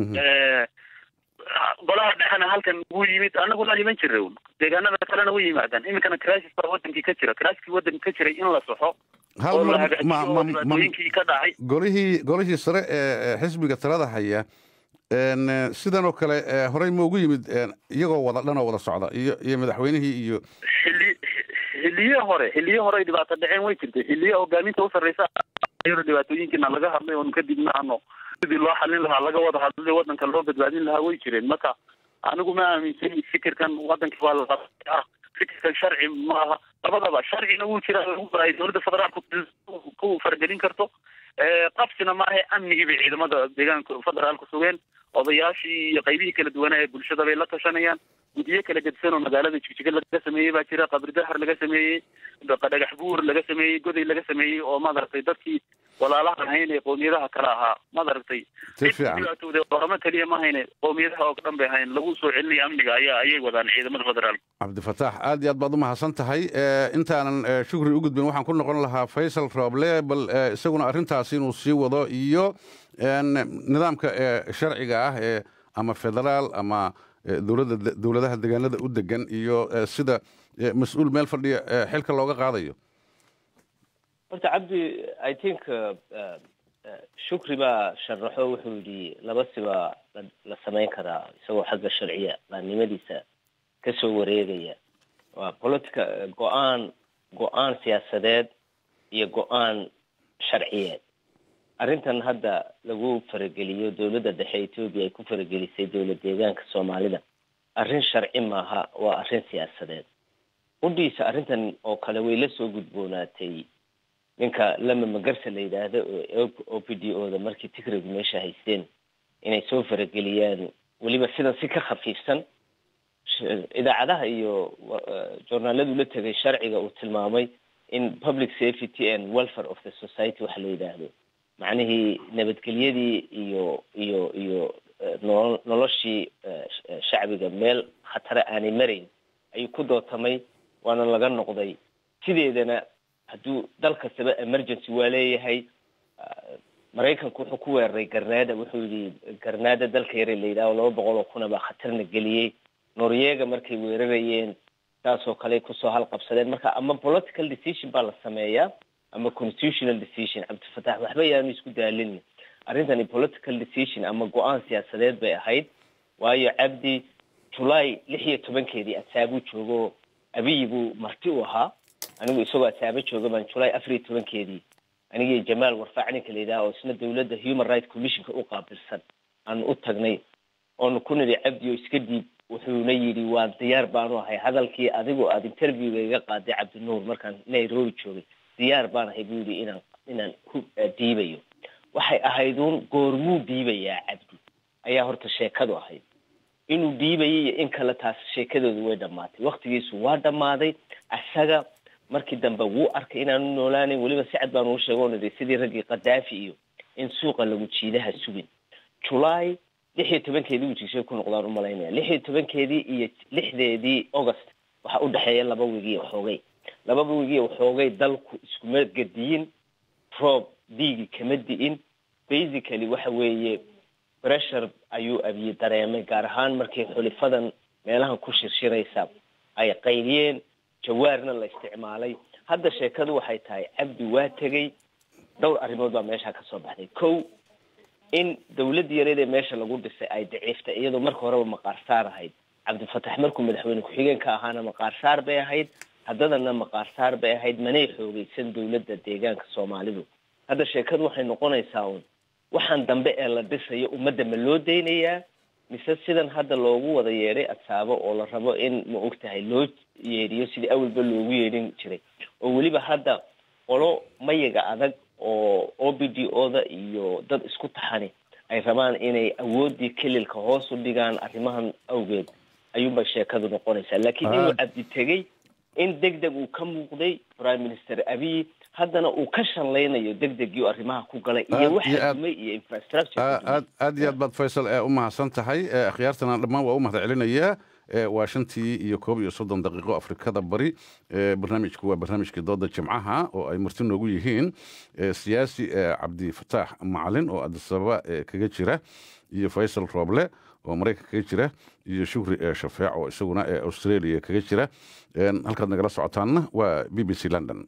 golaha dhexena halkan wuu yimid anagu la iman jira deegaanada kalena u yimaadaan iminkana crisis baa wadankii ka jira crisiskii wadanka ka jiray in la soxo oo la hagaajiyo dhibaatooyinkii ka dhacay golihii golihii sare ee xisbiga talada haya sidan oo kale horey ma ugu yimid iyagoo wada dhan oo wada socda iyo iyo madaxweynihii iyo xilli xilliye hore xilliye hore ay dhibaato dhaceen way jirtay xilliye hogaaminta u sarreysa dhibaatooyinkiina laga hadlay oon kadibna ano sidii loo xalin lahaa laga wada hadlay wadanka loo badbaadin lahaa way jireen marka anigu ma aaminsani fikirkan wadankii waa la ah fikirkan sharci maaha labadaba sharcina wuu jira ay dowladda federaalku ku faragelin karto qabsina maaha amnigii bay ciidamada deegaanka federaalku sugeen odayaashii iyo qaybihii kala duwanaa ee bulshada bay la tashanayaan guddiyo kala gedisan oo magaalada jigjiga laga sameeyey baa jira qabri dahar laga sameeyey dhagax buur laga sameeyey goday laga sameeyey oo madaragtay dadkii walaalaha ahayn ee qoomiyadaha kale ahaa madaragtay dhibaatooda oramo keliya ma hayne qoomiyadaha oo dhan bay ahayn lagu soo celinaya amniga ayaa ayay wadaan ciidamada federaalka cabdifataax aad iyo aad baad u mahadsan tahay intaanan shukri u gudbin waxaan ku noqon lahaa faysal rooble bal isaguna arrintaasi inuu sii wado iyo nidaamka sharciga ah ee ama federaal ama dowladda dowladaha deegaanada u degan iyo sida mas-uul meel fadhiya xilka looga qaadayo horta cabdi i think shukri baa sharaxo wuxuu yidhi laba sibaa la samayn karaa isagoo xagga sharciya baannimadiisa kasoo wareegaya waa politica go-aan go-aan siyaasadeed iyo go-aan sharciyeed arrintan hadda lagu farageliyo dowladda dhexe etoobiya ay ku faragelisay dowlad deegaanka soomaalida arrin sharci maaha waa arrin siyaasadeed qudhiisa arrintan oo kale way la soo gudboonaatay ninka lama magarsa la yidhaahdo oo o p d o da markii tigraygu meesha haysteen inay soo farageliyaan weliba sidan si ka khafiifsan idaacadaha iyo journaaladu la tegay sharciga uu tilmaamay in public safety and welfare of the society waxa la yidhaahdo macnihii nabadgelyadii iyo iyo iyo noo noloshii shacbiga meel khatare aanay marayn ayuu ku dootamay waana laga noqday sideedana hadduu dal kastaba emergency waa leeyahay maraykanku wuxuu ku weeraray garnaada wuxuu yidhi garnaada dalka yare la yidhaho laba boqol oo kuna baa khatarna geliyey noryeega markay weerarayeen saasoo kale kusoo halqabsadeen marka ama political decision baa la sameeyaa ama constitutional decision cabdifatax waxba yaanu isku daalin arrintani political decision ama go-aan siyaasadeed bay ahayd waayo cabdi julaay lix iyo tobankeedii adsaabuu joogo abiyi buu marti u ahaa anigu isagoo adsaabo jooga baan julaay afar iyo tobankeedii anigii jamaal warfaac ninka la yidhaha oo isna dawladda human rights commissionka u qaabilsan aan u tagnay oonu ku nidhi cabdi oo iska dhiib wuxuuna yidhi waan diyaar baanu ahay hadalkii adigoo aada interviewga iga qaaday cabdinuur markaan nairobi joogay diyaar baan ahay buu yidhi inaan inaan ku dhiibayo waxay ahayduun goormuu dhiibayaa cabdi ayaa horta sheekadu ahayd inuu dhiibayay iyo in kale taas sheekadoodu way dhammaatay waktigiisu waa dhammaaday isaga markii dambe wuu arkay inaanu noolaanayn weliba si cad baanu u sheego nidhi sidii raggii kadaafi iyo in suuqa lagu jiidaha sugin julaay lix iyo tobankeedii uu jigshay ku noqdaan u malaynaya lix iyo tobankeedii iyo lixdeedii august waxaa u dhexeeya laba wigi waxoogay lababa wigi waxoogay dalku iskuma gediyin roob diigi kama di'in basically waxa weeye pressure ayuu abiye dareemay gaar ahaan markii xulifadan meelahan ku shirshiraysa ay qayliyeen jawaarna la isticmaalay hadda sheekadu waxay tahay cabdi waa tegey dhowr arrimood baa meesha ka soo baxday kow in dawladda yareed ee meesha lagu dhisay ay daciiftay iyadoo marka horeba maqaarsaar ahayd cabdifatax markuu madaxweyne ku-xigeenka ahaana maqaarsaar bay ahayd haddadana maqaarsaar bay ahayd manay xoogeysan dawladda deegaanka soomaalidu hadda sheekadu waxay noqonaysaa un waxaan dambe ee la dhisayo ummadda ma loo daynayaa mise sidan hadda loogu wada yeedhay adsaabo oo la rabo in ma og tahay loo yeedhiyo sidii awalba loogu yeedhin jiray oo weliba hadda qolo mayaga adag oo o b d o-da iyo dad isku taxani ay rabaan inay awooddii kelilka hoos u dhigaan arrimahan awgeed ayuunbay sheekadu noqonaysaa laakiin inuu cabdi tegey in deg deg uu ka muuqday prime minister abiy haddana uu ka shallaynayo deg degii arrimaha ku galay iyo waxa dumay iyo infrastructure aad aad iyo aad baad faysal u mahadsan tahay akhyaartana dhammaan waa u mahad celinayaa waa shantii iyo koob iyo soddon daqiiqo afrikada bari barnaamijku waa barnaamijkii dooda jimcaha oo ay marti noogu yihiin siyaasi cabdifataax macalin oo adisababa kaga jira iyo faysal rooble oo maraykanka kaga jira iyo shukri shafeec oo isaguna australia kaga jira halkaad nagala socotaanna waa b b c london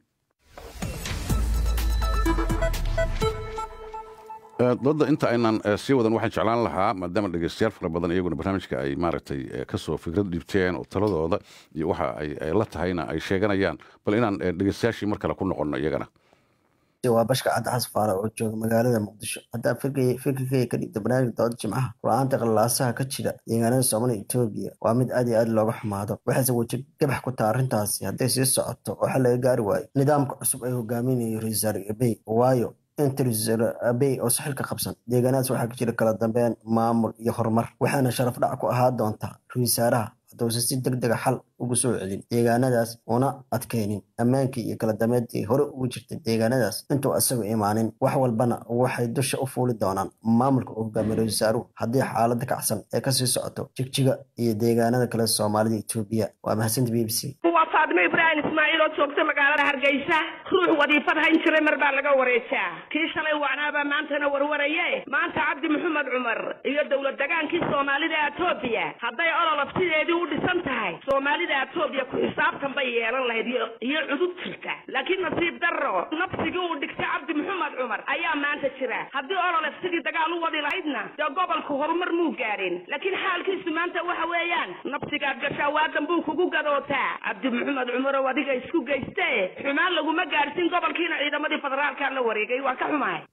dooda inta aynaan sii wadan waxaan jeclaan lahaa maadaama dhegeystayaal fara badan iyaguna barnaamijka ay maaragtay kasoo fikrad dhibteen oo taladooda iyo waxa ay la tahayna ay sheeganayaan bal inaan dhegeystayaashii mar kale ku noqono iyagana waa bashka cadde xasfaara oo jooga magaalada muqdisho haddaa fikirkeyga ka dhigta barnaamijka dooda jimcaha la-aanta qalaasaha ka jira deegaanada soomaaliya etoobiya waa mid aad iyo aad looga xumaado waxayse weji gabax ku taha arrintaasi hadday sii socoto oo xal laga gaari waayo nidaamka cusub ay hogaaminayo ra-iisul abey waayo inta ra-iisul abey oo saxilka qabsan deegaanadaas waxaa ka jira kala dambeyn maamul iyo horumar waxaana sharaf dhac ku ahaa doontaa ra-isul wasaaraha haddausan si deg dega xal ugu soo celin deegaanadaas una adkaynin ammaankii iyo kala dameedii hore ugu jirtay deegaanadaas intuu isagu imaanin wax walbana waxay dusha u fuuli doonaan maamulka uu hogaamiye ra-isul wasaaruhu haddii xaaladda kacsan ee kasii socoto jigjiga iyo deegaanada kale soomaalida etoobiya waa mahadsanta b b c waa faadimo ibraahim ismaaciil oo joogta magaalada hargeysa ruux wadiifad hayn jiray mar baa laga wareejaa kii shalay wacnaabaa maantana warwaraye maanta cabdi maxamed cumar iyo dowlad degaankii soomaalida etoobiya hadday ololof sideedii u dhisan tahay soomaalida etoobiya ku xisaabtan bay yeelan lahayd iyo cudud jirta laakiin nasiib darro nafsigii uu dhigtay cabdi maxamed cumar ayaa maanta jira haddii ololef sidii dagaal u wadi lahaydna dee gobolka horumar muu gaadhin laakiin xaalkiisu maanta waxa weeyaan nafsigaad gashaa waadan buu kugu gadootaa cabdi maxamed cumar oo adiga isku geyste xumaan laguma gaadhsin gobolkiina ciidamadii federaalka la wareegay waa ka xumahay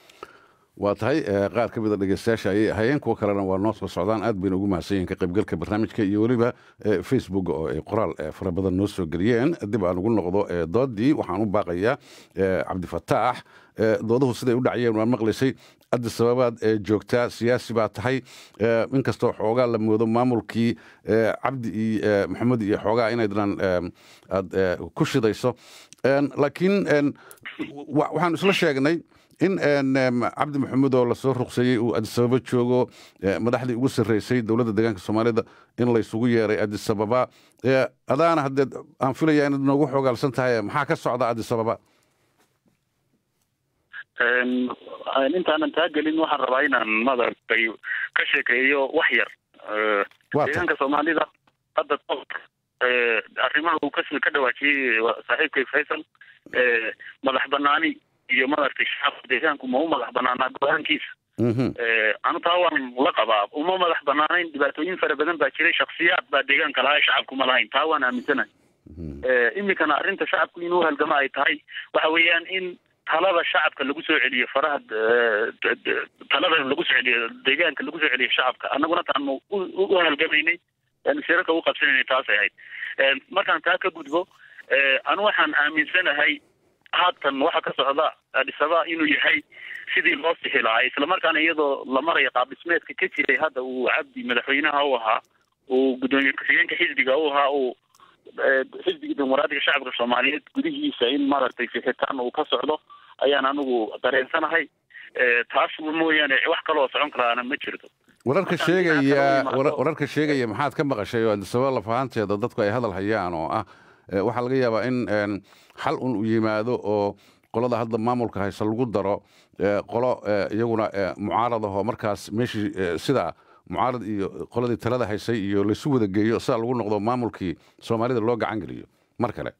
waa tahay qaar ka mida dhegeystayaasha ayay ahaayeen kuwo kalena waa noo soo socdaan aad bayna ugu mahadsan yihin ka qaybgalka barnaamijka iyo weliba facebook oo ay qoraal fara badan noo soo geliyeen dib aan ugu noqdo doodii waxaan u baaqayaa cabdifataax dooduhu siday u dhacayeen waan maqlaysay addi sababaad joogtaa siyaasi baa tahay inkastoo xoogaa la moodo maamulkii cabdi iyo maxamed iyo xoogaa inaydnan aad ku shidayso laakiin waxaan isla sheegnay in cabdi maxamed oo lasoo ruqseeyey uu adisababa joogo madaxdii ugu sarreysay dowladda deegaanka soomaalida in laysugu yeeray adisababa adaana haddee aan filaya inaad noogu xoogaalsan tahay maxaa ka socda adisababa intaanan taa gelin waxaan rabaa inaan madaragtay ka sheekeeyo wax yar deegaanka soomaalida hadda arrimaha uu ka ka dhawaajiyey saaxiibkay faysal madax banaani iyo madaragtay shacabka deegaanku ma u madax banaanaa go-aankiisa anu taa waan la qabaa uma madax banaanayn dhibaatooyin fara badan baa jiray shaksiyaad baa deegaanka lahaa shacabku ma lahayn taa waan aaminsanahay iminkana arrinta shacabku inuu halgamo ay tahay waxa weeyaan in talada shacabka lagu soo celiyo faraha talada lagu soo celiyo deegaanka lagu soo celiyo shacabka annaguna taanu u halgamaynay shirarka u qabsanaynay taasay ahayd markaan taa ka gudbo anu waxaan aaminsanahay haatan waxa ka socda adisaba inuu yahay sidii loo sixi lahaa islamarkaana iyadoo la marayo qaab dhismeedka ka jiray hadda uu cabdi madaxweynaha u ahaa uu guddoomiye ku-xigeenka xisbiga u ahaa uu xisbiga dimuqraadiga shacabka soomaaliyeed gudihiisa in maaragtay fixitaan uu ka socdo ayaan anigu dareensanahay taas mooyaane wax kaloo socon karaana ma jirto wararka sheegaya wararka sheegaya maxaad ka maqashay oo adisababa lafahanteeda dadku ay hadal hayaan oo ah waxaa laga yaabaa in xal un u yimaado oo qolada hadda maamulka hayse lagu daro qolo iyaguna mucaarad ahoo markaas meeshii sidaa mucaarad iyo qoladii talada haysay iyo laysu wada geeyo sidaa lagu noqdo maamulkii soomaalida loo gacan geliyo mar kale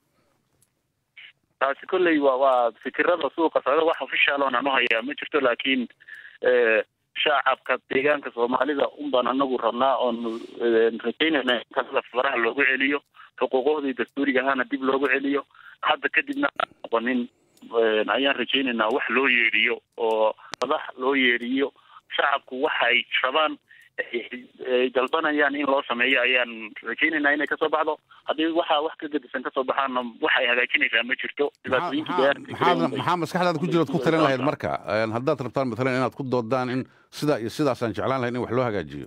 taasi kolley wa waa fikirada suuqa socda wax official oon anu hayaa ma jirto laakiin shacabka deegaanka soomaalida unbaan anagu rabnaa oonu rajaynayna in talada faraha loogu celiyo xuquuqohdii dastuuriga ahaana dib loogu celiyo hadda kadibna noqonin ayaan rajaynaynaa wax loo yeedhiyo oo madax loo yeedhiyo shacabku waxa ay rabaan ay dalbanayaan in loo sameeyo ayaan rajaynaynaa inay kasoo baxdo haddii waxaa wax ka gedisan kasoo baxaana waxay hagaajinaysaa ma jirto maxaa maskaxdaada ku jira ad ku talin lahayd marka haddaad rabtaan matalan inaad ku doodaan in sidaa iyo sidaasaan jeclaan lahayd in wax loo hagaajiyo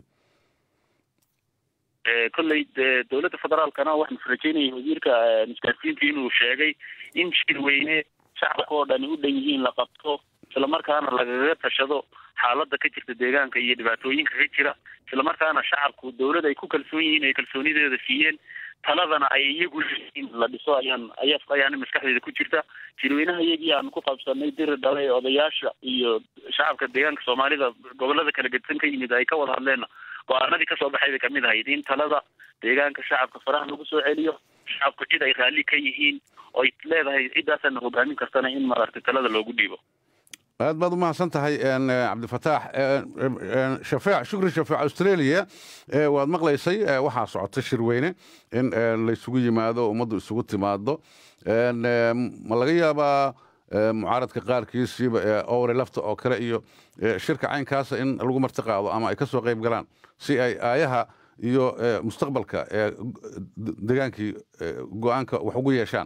kolley dowladda federaalkana waxaan rajaynaya wasiirka isgaarsiinta inuu sheegay in shir weyne shacabka oo dhani u dhan yihiin la qabto islamarkaana lagaga tashado xaaladda ka jirta deegaanka iyo dhibaatooyinka ka jira islamarkaana shacabku dowlad ay ku kalsoon yihiin ay kalsoonideeda siiyeen taladana ay iyagu leeyihiin la dhiso ayaan aya ayaana maskaxdeeda ku jirta jirweynaha iyagii aanu ku qabsanay diri dhalay odayaasha iyo shacabka deegaanka soomaalida gobolada kala gedsan ka yimid ay ka wada hadleen go-aanadii kasoo baxay bay kamid ahayd in talada deegaanka shacabka faraha lagu soo celiyo shacabku cid ay raalli ka yihiin oy leedahay ciddaasaana hogaamin kartana in maaragtay talada loogu dhiibo aad baad u mahadsan tahay cabdifataax shafeec shukri shafeec australia waad maqlaysay waxaa socota shirweyne in laysugu yimaado ummaddu isugu timaado ma laga yaabaa mucaaradka qaarkiisiiba owre lafta oo kale iyo shirka caynkaasa in lagu marti qaado ama ay ka soo qayb galaan si ay aayaha iyo mustaqbalka degaankii go-aanka wax ugu yeeshaan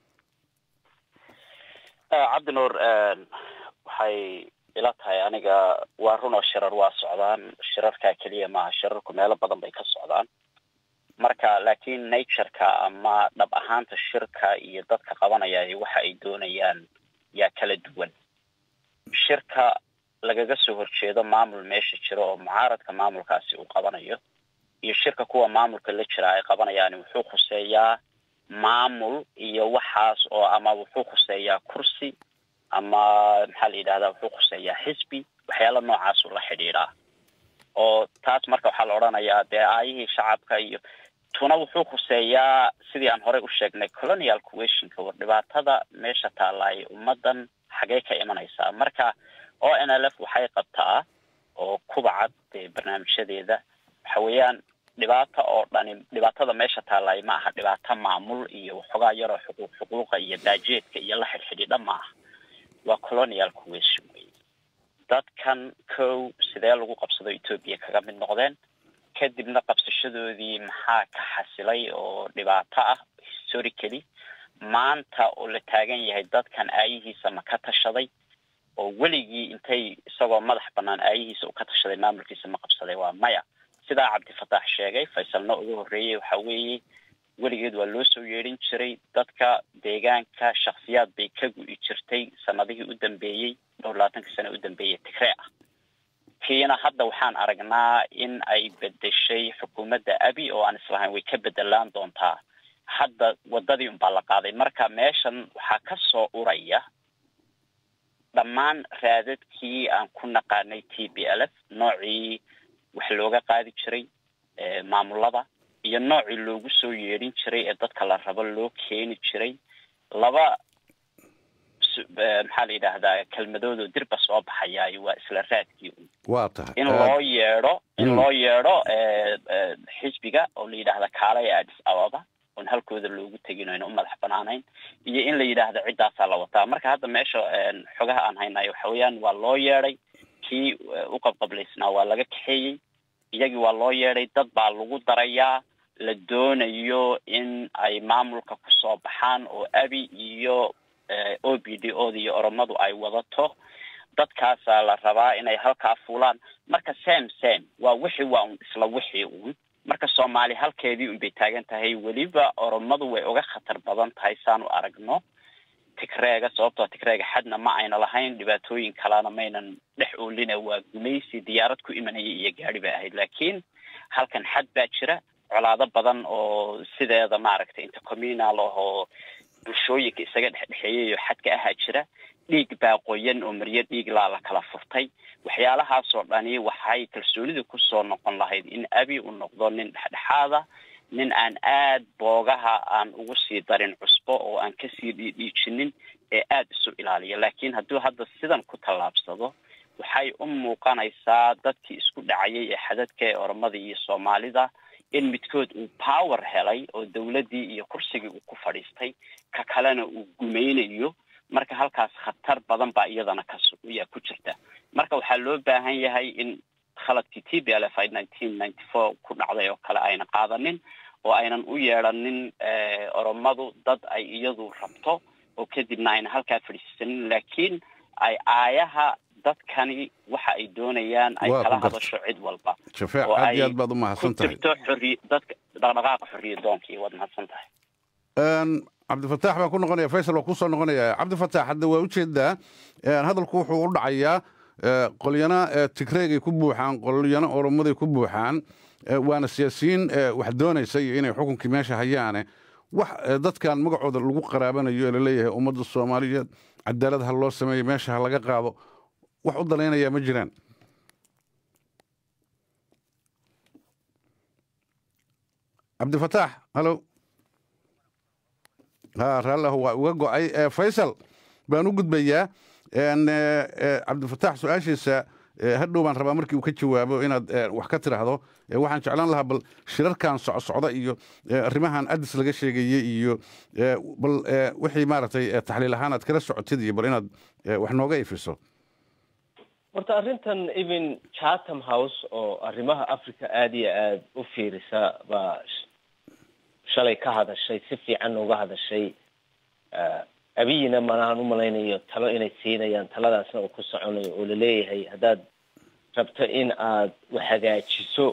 cabdinuur waxay ila tahay aniga waa run oo shirar waa socdaan shirarkaa keliya maaha shirarku meelo badan bay ka socdaan marka laakiin natureka ama dhab ahaanta shirka iyo dadka qabanaya waxa ay doonayaan yaa kala duwan shirka lagaga soo horjeedo maamul meesha jiro oo mucaaradka maamulkaasi uu qabanayo iyo shirka kuwa maamulka la jira ay qabanayaan wuxuu khuseeyaa maamul iyo waxaas oo ama wuxuu khuseeyaa kursi ama maxaa la yidhahdaa wuxuu khuseeyaa xisbi waxyaala noocaasu la xidhiidhaa oo taas marka waxaa la odhanayaa dee aayihii shacabka iyo tuna wuxuu khuseeyaa sidii aan horey u sheegnay colonial questionka war dhibaatada meesha taalaay ummadan xagee ka imanaysaa marka o n l f waxay qabtaa oo kubacad dee barnaamijyadeeda waxa weeyaan dhibaata oo dhani dhibaatada meesha taalaay ma aha dhibaato maamul iyo waxoogaa yaroo xuquuq xuquuqa iyo baajeedka iyo la xidhxidhiidha ma aha waa colonial question wey dadkan kow sidee lagu qabsado etoobiya kaga mid noqdeen kadibna qabsashadoodii maxaa ka xasilay oo dhibaato ah historically maanta oo la taagan yahay dadkan aayihiisa ma ka tashaday oo weligii intay isagoo madax banaan aayihiisa u ka tashaday maamulkiisa ma qabsaday waa maya sidaa cabdifataax sheegay faysalna ugu horreeyey waxa weeye weligeed waa loo soo yeedhin jiray dadka deegaanka shaksiyaad bay ka gu'i jirtay sanadihii u dambeeyey dhowr labaatanka sane u dambeeyey tigree ah kiina hadda waxaan aragnaa in ay bedeshay xukuumadda abi oo aan islahayn way ka bedelaan doontaa hadda waddadii unbaa la qaaday marka meeshan waxaa ka soo uraya dhammaan raadadkii aan ku naqaanay t b l f noocii wax looga qaadi jiray maamulada iyo noocii loogu soo yeedhin jiray ee dadka la rabo loo keeni jiray laba maxaa la yidhaahdaa kelmadoodoo dirba soo baxayaayo waa isla raadkii waa tahay in loo yeedho in loo yeedho xisbiga oo la yidhaahda kaalaya adis ababa oon halkooda loogu tegin ayna u madax banaanayn iyo in la yidhaahdo ciddaasaa la wataa marka hadda meesha xogaha aan haynayo waxa weeyaan waa loo yeedhay kii u qabqablaysnaa waa laga kaxeeyey iyagii waa loo yeedhay dad baa lagu darayaa la doonayo in ay maamulka kusoo baxaan oo abi iyo o b d oda iyo oromadu ay wadato dadkaasaa la rabaa inay halkaa fuulaan marka sam sam waa wixii waa un isla wixii uun marka soomaali halkeedii un bay taagan tahay weliba oromadu way uga khatar badan tahay saan u aragno tigreega sababtoo tigreega xadna ma ayna lahayn dhibaatooyin kalena maynan dhex oolina waa gumaysi diyaarad ku imanaya iyo gaari bay ahayd laakiin halkan xad baa jira colaado badan oo sideeda maaragtay intercommunal ahoo bulshooyinka isaga dhexdhexeeyayo xadka ahaa jira dhiig baa qoyan oo maryo dhiig laa la kala furtay waxyaalahaasoo dhani waxay kalsoonida kusoo noqon lahayd in abi uu noqdo nin dhexdhexaada nin aan aad boogaha aan ugu sii darin cusbo oo aan kasii dhiidhiijinin ee aada isu ilaaliya laakiin hadduu hadda sidan ku tallaabsado waxay u muuqanaysaa dadkii isku dhacayay ee xadadka ee oromada iyo soomaalida in midkood uu power helay oo dawladdii iyo kursigii uu ku fadhiistay ka kalena uu gumaynayo marka halkaas khatar badan baa iyadana kayaa ku jirta marka waxaa loo baahan yahay in khaladkii t b l f ay nineteen ninety four ku dhacday oo kale ayna qaadanin oo aynan u yeedhanin oromadu dad ay iyadu rabto oo kadibna ayna halkaa fadhiisanin laakiin ay aayaha dadkani waxa ay doonayaan ay kala hadasho cid walba shafeec aad iyo aad baad u mahadsan tahay jirto xorriy dadka dhaqdhaqaaqa xorriya doonkii waad mahadsan tahay cabdifataax baan ku noqonaya faysal waa kusoo noqonaya cabdifataax hadda waa ujeedaa hadalku wuxuu u dhacayaa qolyana tigreegay ku buuxaan qolyana oromaday ku buuxaan waana siyaasiyiin wax doonaysa iyo inay xukunkii meesha hayaane wax dadkan magacooda lagu qaraabanayo ee laleeyahay ummadda soomaaliyeed cadaalad ha loo sameeyo meesha ha laga qaado wax u dalaynaya ma jiraan cabdifataax halo ha raallahu waa uga go'ay faysal baan u gudbayaa cabdifataax su-aashiisa hadhow baan rabaa markii uu ka jawaabo inaad wax ka tiraahdo waxaan jeclaan lahaa bal shirarkan socsocda iyo arrimahan adis laga sheegayey iyo bal wixii maaragtay taxliil ahaan aad kala socotid iyo bal inaad wax nooga ifiso horta arrintan even chatham house oo arrimaha africa aada iyo aada u fiirisa baa shalay ka hadashay si fiican uga hadashay abiyina manahan u malaynayo talo inay siinayaan taladaasna uu ku soconayo oo laleeyahay haddaad rabto in aad wax hagaajiso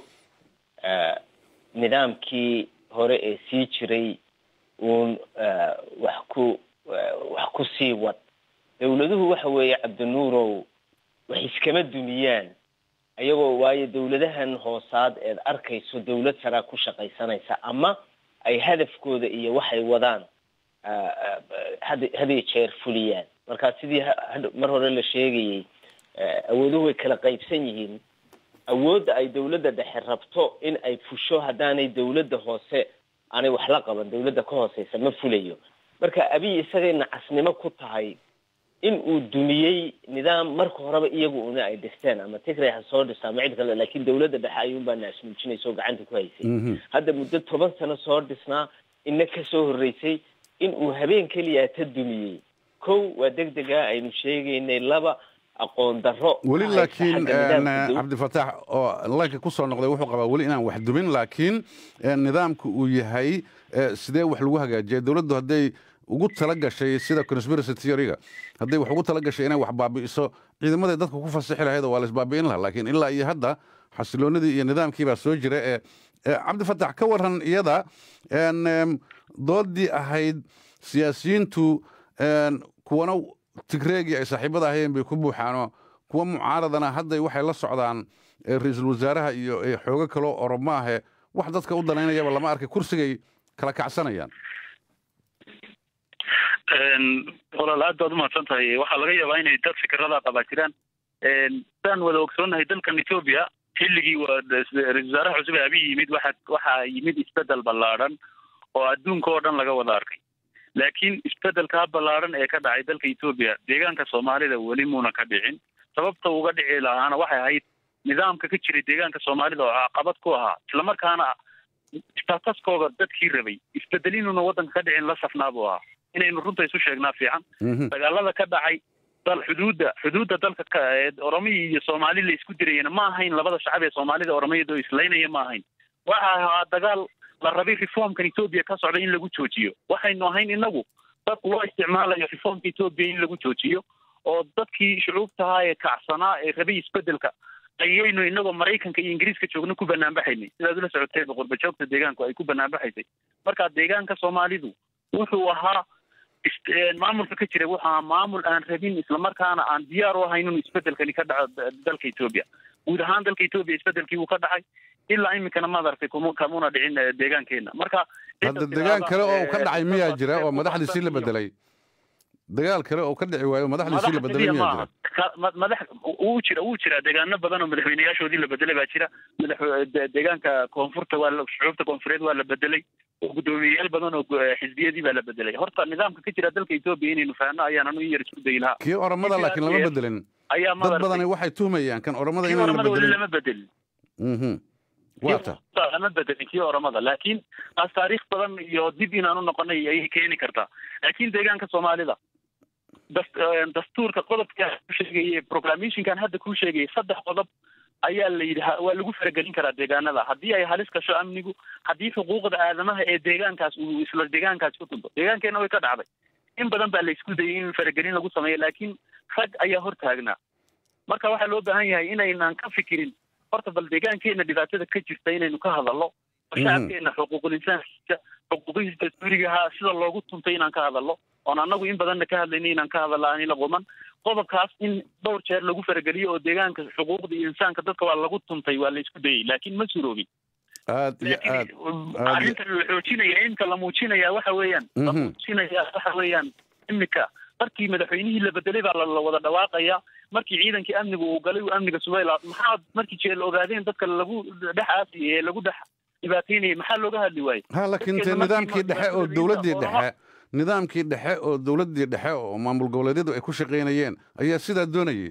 nidaamkii hore ee sii jiray uun wax ku wax ku sii wad dawladuhu waxa weeye cabdinuurow wax iskama dumiyaan ayagoo waayo dawladahan hoosaad eed arkayso dawlad saraa ku shaqaysanaysa ama ay hadafkooda iyo waxay wadaan had hadiyo jeer fuliyaan marka sidii mar hore la sheegayey awooduhu way kala qaybsan yihiin awoodda ay dawladda dhexe rabto in ay fusho haddaanay dawladda hoose aanay wax la qaban dawladda ka hooseysa ma fulayo marka abiy isagay nacasnimo ku tahay in uu dumiyey nidaam marka horeba iyagu una ay dhisteen ama tigray ha soo dhisa ama cid kale laakiin dawladda dhexe ayuunbaa naasmuujinaysa oo gacanta ku haysay hadda muddo toban sano soo dhisnaa ina kasoo horreysay in uu habeen keliya ta dumiyey kow waa deg dega aynu sheegaynay laba aqoon daro weli laakiin cabdifataax oo laynka ku soo noqday wuxuu qabaa weli inaan wax dumin laakiin nidaamku uu yahay sidee wax lagu hagaajiya dowladdu hadday ugu tala gashay sida conspiracy theoryga hadday wax ugu tala gashay inay wax baabi'iso ciidamaday dadka ku fasixi lahayd oo waa la isbaabi'in lahaa laakiin ilaa iyo hadda xasiloonidii iyo nidaamkii baa soo jira ee cabdifataax ka waran iyada doodii ahayd siyaasiyiintu kuwana tigreegii ay saaxiibada ahayeen bay ku buuxaanoo kuwa mucaaradana hadday waxay la socdaan ra-iisul wasaaraha iyo xoogo kaloo oromo ahe wax dadka u danaynayaba lama arkay kursigay kala kacsanayaan walaal aad baad umahadsan tahay waxaa laga yaabaa inay dad fikrada qabaa jiraan sidaan wada ogsoonnahay dalkan etoobiya xilligii ra-isul wasaaraha cusub ee abiy yimid waxa waxaa yimid isbedel ballaadhan oo adduunka oo dhan laga wada arkay laakiin isbedelkaa ballaadhan ee ka dhacay dalka etoobiya deegaanka soomaalida weli muuna ka dhicin sababta uga dhici lahaana waxay ahayd nidaamka ka jiray deegaanka soomaalida oo caqabad ku ahaa islamarkaana stataskooda dadkii rabay isbedel inuuna waddanka ka dhicin la safnaa buu ahaa inaynu runta isu sheegnaa fiican dagaalada ka dhacay dal xuduudda xuduudda dalka ka oromiya iyo soomaali la isku dirayana ma ahayn labada shacab ee soomaalida oromiyada oo islaynaya ma ahayn waxa ahaa dagaal la rabay reformkan etoobiya ka socda in lagu joojiyo waxaynu ahayn inagu dad loo isticmaalayo reformka etoobiya in lagu joojiyo oo dadkii shucuubtahaa ee kacsanaa ee rabay isbedelka ayaynu inagoo maraykanka iyo ingiriiska joogna ku banaanbaxaynay sidaad ula socoteenba qurbajoogta deegaanku ay ku banaanbaxaysay marka deegaanka soomaalidu wuxuu ahaa maamulka ka jira wuxuu ahaa maamul aan rabin islamarkaana aan diyaar u ahayn inuu isbedelkani ka dhaco dalka etoobiya guud ahaan dalka etoobiya isbedelkii wuu ka dhacay ilaa iminkana maad aragtay kamuna dhicin deegaankeena marka hadda degaan kale oo ka dhacay miyaa jira oo madaxdiisii la bedelay dagaal kale oo ka dhici waayo madaxdiisii la bedelay miyaa jira madax wuu jira wuu jira deegaano badan oo madaxweyneyaashoodii la bedelay baa jira madax deegaanka koonfurta waa shucuubta koonfureed waa la bedelay oo guddoomiyeyaal badan oo xisbiyadii baa la bedelay horta nidaamka ka jira dalka etoobiya inaynu fahanno ayaan anu in yar isku dayi lahaa kii oromada laakiin lama bedelin ayaa dad badani waxay tuhmayaan kan oromada kii inaan la oromada weli bedelin lama bedelin Mhm. waata lama bedelin kii oromada laakiin taas taariikh badan iyo dib inaanu noqonay ayay keeni kartaa laakiin deegaanka soomaalida das- eh, dastuurka qodobka ku sheegayay proclamationkan hadda kuu sheegayay saddex qodob ayaa la yidhi ha- waa lagu faragelin karaa deegaanada haddii ay halis gasho amnigu haddii xuquuqda aadamaha ee deegaankaas uu isla deegaankaas ku tunto deegaankeena way ka dhacday in badan baa la isku dayay in faragelin lagu sameeyo laakiin rag ayaa hortaagnaa marka waxaa loo baahan yahay inaynaan ka fikirin horta bal deegaankeena dhibaatada ka jirta inaynu ka hadalno oo Mhm. shacabkeena xuquuqul insaankiisa xuquuqihiisa dastuurigaha sida loogu tuntay inaan ka hadalno oon annagu in badanna ka hadlayna inaan ka hadalno aan ila quman qodobkaas in dhowr jeer lagu farageliyo oo deegaanka xuquuqda iyo insaanka dadka waa lagu tuntay waa la isku dayay laakiin ma suroobin aad iyo aad aad arrinta la xoojinaya inta la muujinaya waxa weeyaan la Mhm. muujinaya waxa weeyaan imika markii madaxweynihii la bedelay baa la la wada dhawaaqaya markii ciidankii amnigu uu galay uu amniga sugay la- maxaa markii jeel ogaadeen dadka lagu dhex aasiyay ee lagu dhex dhibaateynayay maxaa looga hadli waayey ha laakiin te Dadkeena markii nidaamkii dhexe oo madaxweynaha dowladdii Oroma- dhexe nidaamkii dhexe oo dowladdii dhexe oo maamul goboleedyadu ay ku shaqaynayeen ayaa sidaa doonayay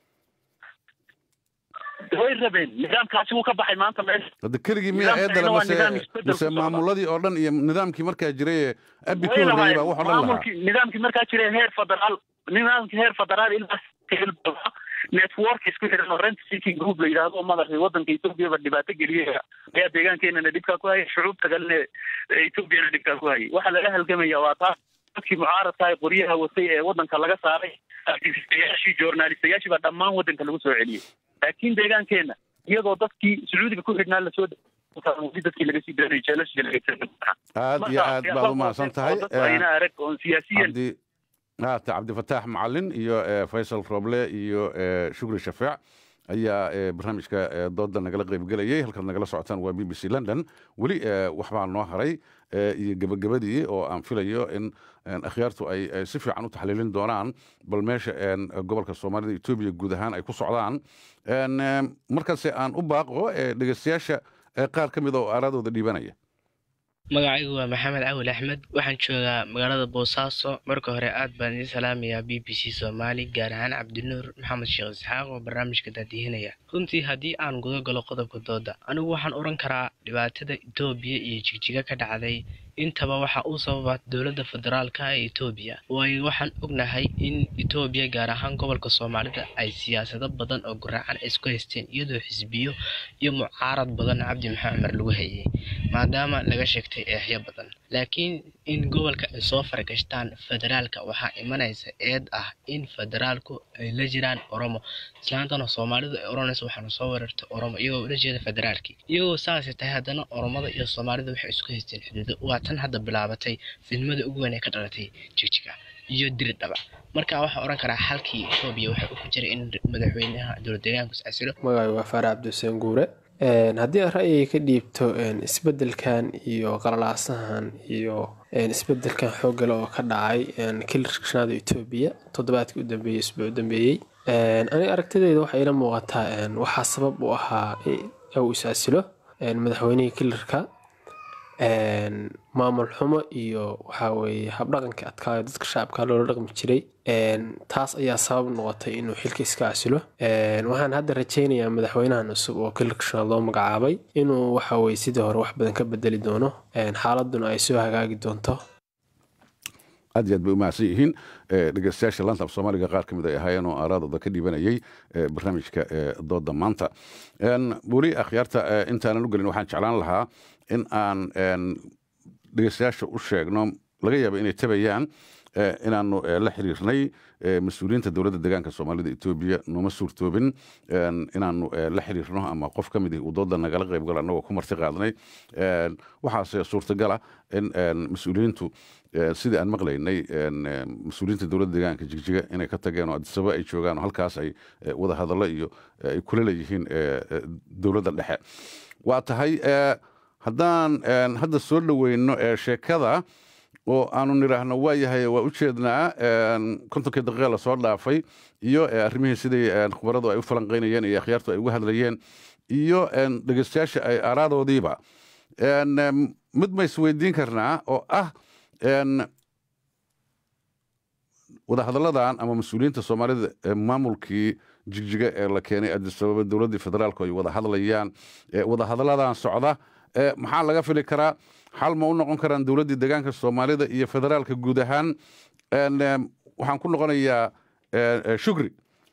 way rabeen nidaamkaasi wuu ka baxay maanta meesha hadda keligii miyaa Nidaamkeena eedale waa mase nidaam isbedel mase ku socda. maamuladii oo dhan iyo nidaamkii markaa jiray ee abi ka way horreeyey lahaayeen baa wax o dhan lahaa maamulkii nidaamkii markaa jiray heer federaal nidaamkii heer federaal ilaa ilaa network isku xidhan oo rent seeking group la yidhaahdo oo madaxii waddanka ethoobiaba dhibaato geliyay ayaa deegaankeenana dhibkaa ku hayay shucuubta kalena ee ethoobiana dhibkaa ku hayay waxaa laga halgamaya waa taas dadkii mucaaradka ee qoryaha watay ee waddanka laga saaray activistayaashii journalistayaashii baa dhammaan waddanka lagu soo celiyey laakiin deegaankeena iyadoo dadkii sacuudiga ku xidhnaa lasoo weli dadkii laga sii daanay jeelashii laga aad iyo aad baad u mahadsan tahay ayna arag oon siyaasiyan cabdi haata cabdifataax macalin iyo eh, faysal roble iyo eh, shukri shafeec ayaa eh, barnaamijka eh, dooda nagala qaybgelayay halkaad nagala socotaan waa b b c london weli eh, waxbaa noo haray eh, iyo gebagabadii oo aan filayo in en, akhyaartu ay ay si fiican u taxliilin doonaan bal meesha en, gobolka soomaalida etoobiya guud ahaan ay ku socdaan En, eh, markaase aan u baaqo eh, dhegeystayaasha eh, qaar ka mid a oo aaradooda dhiibanaya magacaygu waa maxamed cawil axmed waxaan joogaa magaalada boosaaso marka hore aad baan idiin salaamayaa b b c soomaali gaar ahaan cabdinuur maxamed sheekh isxaaq oo barnaamijka daadihinaya runtii haddii aan guda galo qodobka dooda anigu waxaan oran karaa dhibaatada etoobiya iyo jigjiga ka dhacday intaba waxa uu sababa dowladda federaalka ee etoobiya waayo waxaan ognahay in etoobiya gaar ahaan gobolka soomaalida ay siyaasado badan oo guraacan ay isku haysteen iyadoo xisbiyo iyo mucaarad badan cabdi maxamed cumar lagu hayay maadaama laga sheegtay eexyo badan laakiin in gobolka ay soo fargashtaan federaalka waxaa imanaysa eed ah in federaalku ay la jiraan oromo islaantana soomaalidu ay oranayso waxaana soo weerartay oromo iyagoo ula jeeda federaalkii iyagoo saasay tahay haddana oromada iyo soomaalida waxay isku haysteen xuduudo waa tan hadda bilaabatay fidmada ugu weyn ee ka dhalatay jigjiga iyo diri dhaba marka waxaa oran karaa xalkii etoobiya waxa uu ku jiray in madaxweynaha dowlad deegaanku is casilo magacay waa faarax cabdixuseen guure Een, haddii aan ra'yiga ka dhiibto een, isbeddelkan iyo qalalaasahan iyo isbedelkan xoogale oo ka dhacay kilarka shanaada etoobiya toddobaadkii u dambeeyey isbuuc u dambeeyey aniga aragtideyda waxay ila muuqataa waxaa sabab u ahaa uu isaasilo madaxweynihii kilarka maamul xumo iyo waxaa weeye habdhaqanka adkaayo dadka shacabka loola dhaqmi jiray taas ayaa sabab noqotay inuu xilka iska casilo waxaan hadda rajaynayaa madaxweynahan cusub oo kilarka shanaad loo magacaabay inuu waxa weye sidii hore wax badan ka bedeli doono xaaladuna ay soo hagaagi doonto aad iyo aad bay u mahadsan yihiin dhegeystayaasha lantab soomaaliga qaar ka mid ay ahaayeen oo aaraadooda ka dhiibanayay barnaamijka dooda maanta weli akhyaarta intaanan u gelin waxaan jeclaan lahaa in aan dhegeystayaasha u sheegno laga yaaba inay tabayaan inaanu la xiriirnay mas-uuliyiinta dowladda deegaanka soomaalida etoobiya nooma suurtoobin inaanu la xiriirno ama qof ka mid uu dooda nagala qaybgalo annagoo ku marti qaadnay waxaase suurtagala in mas-uuliyiintu sidii aan maqlaynay mas-uuliyiinta dowladda deegaanka jigjiga inay ka tageen oo adisaba ay joogaan oo halkaas ay wada hadallo iyo ay kula leeyihiin dowladda dhexe waa tahay haddaan hadda soo dhoweyno sheekada oo aanu nidhaahno waa yahay waa u jeednaa kontonkii daqiiqa lasoo dhaafay iyo arrimihii sidii khubaradu ay u falanqaynayeen iyo akhyaartu ay uga hadlayeen iyo dhegeystayaasha ay aaraadoodiiba mid ma isweydiin karnaa oo ah wadahadalladan ama mas-uuliyiinta soomaalida maamulkii jigjiga ee la keenay adisababa dowladdii federaalku ay wada hadlayaan wadahadalladan socda maxaa laga fili karaa xal ma u noqon karaan dowladdii deegaanka soomaalida iyo federaalka guud ahaan waxaan ku noqonayaa shukri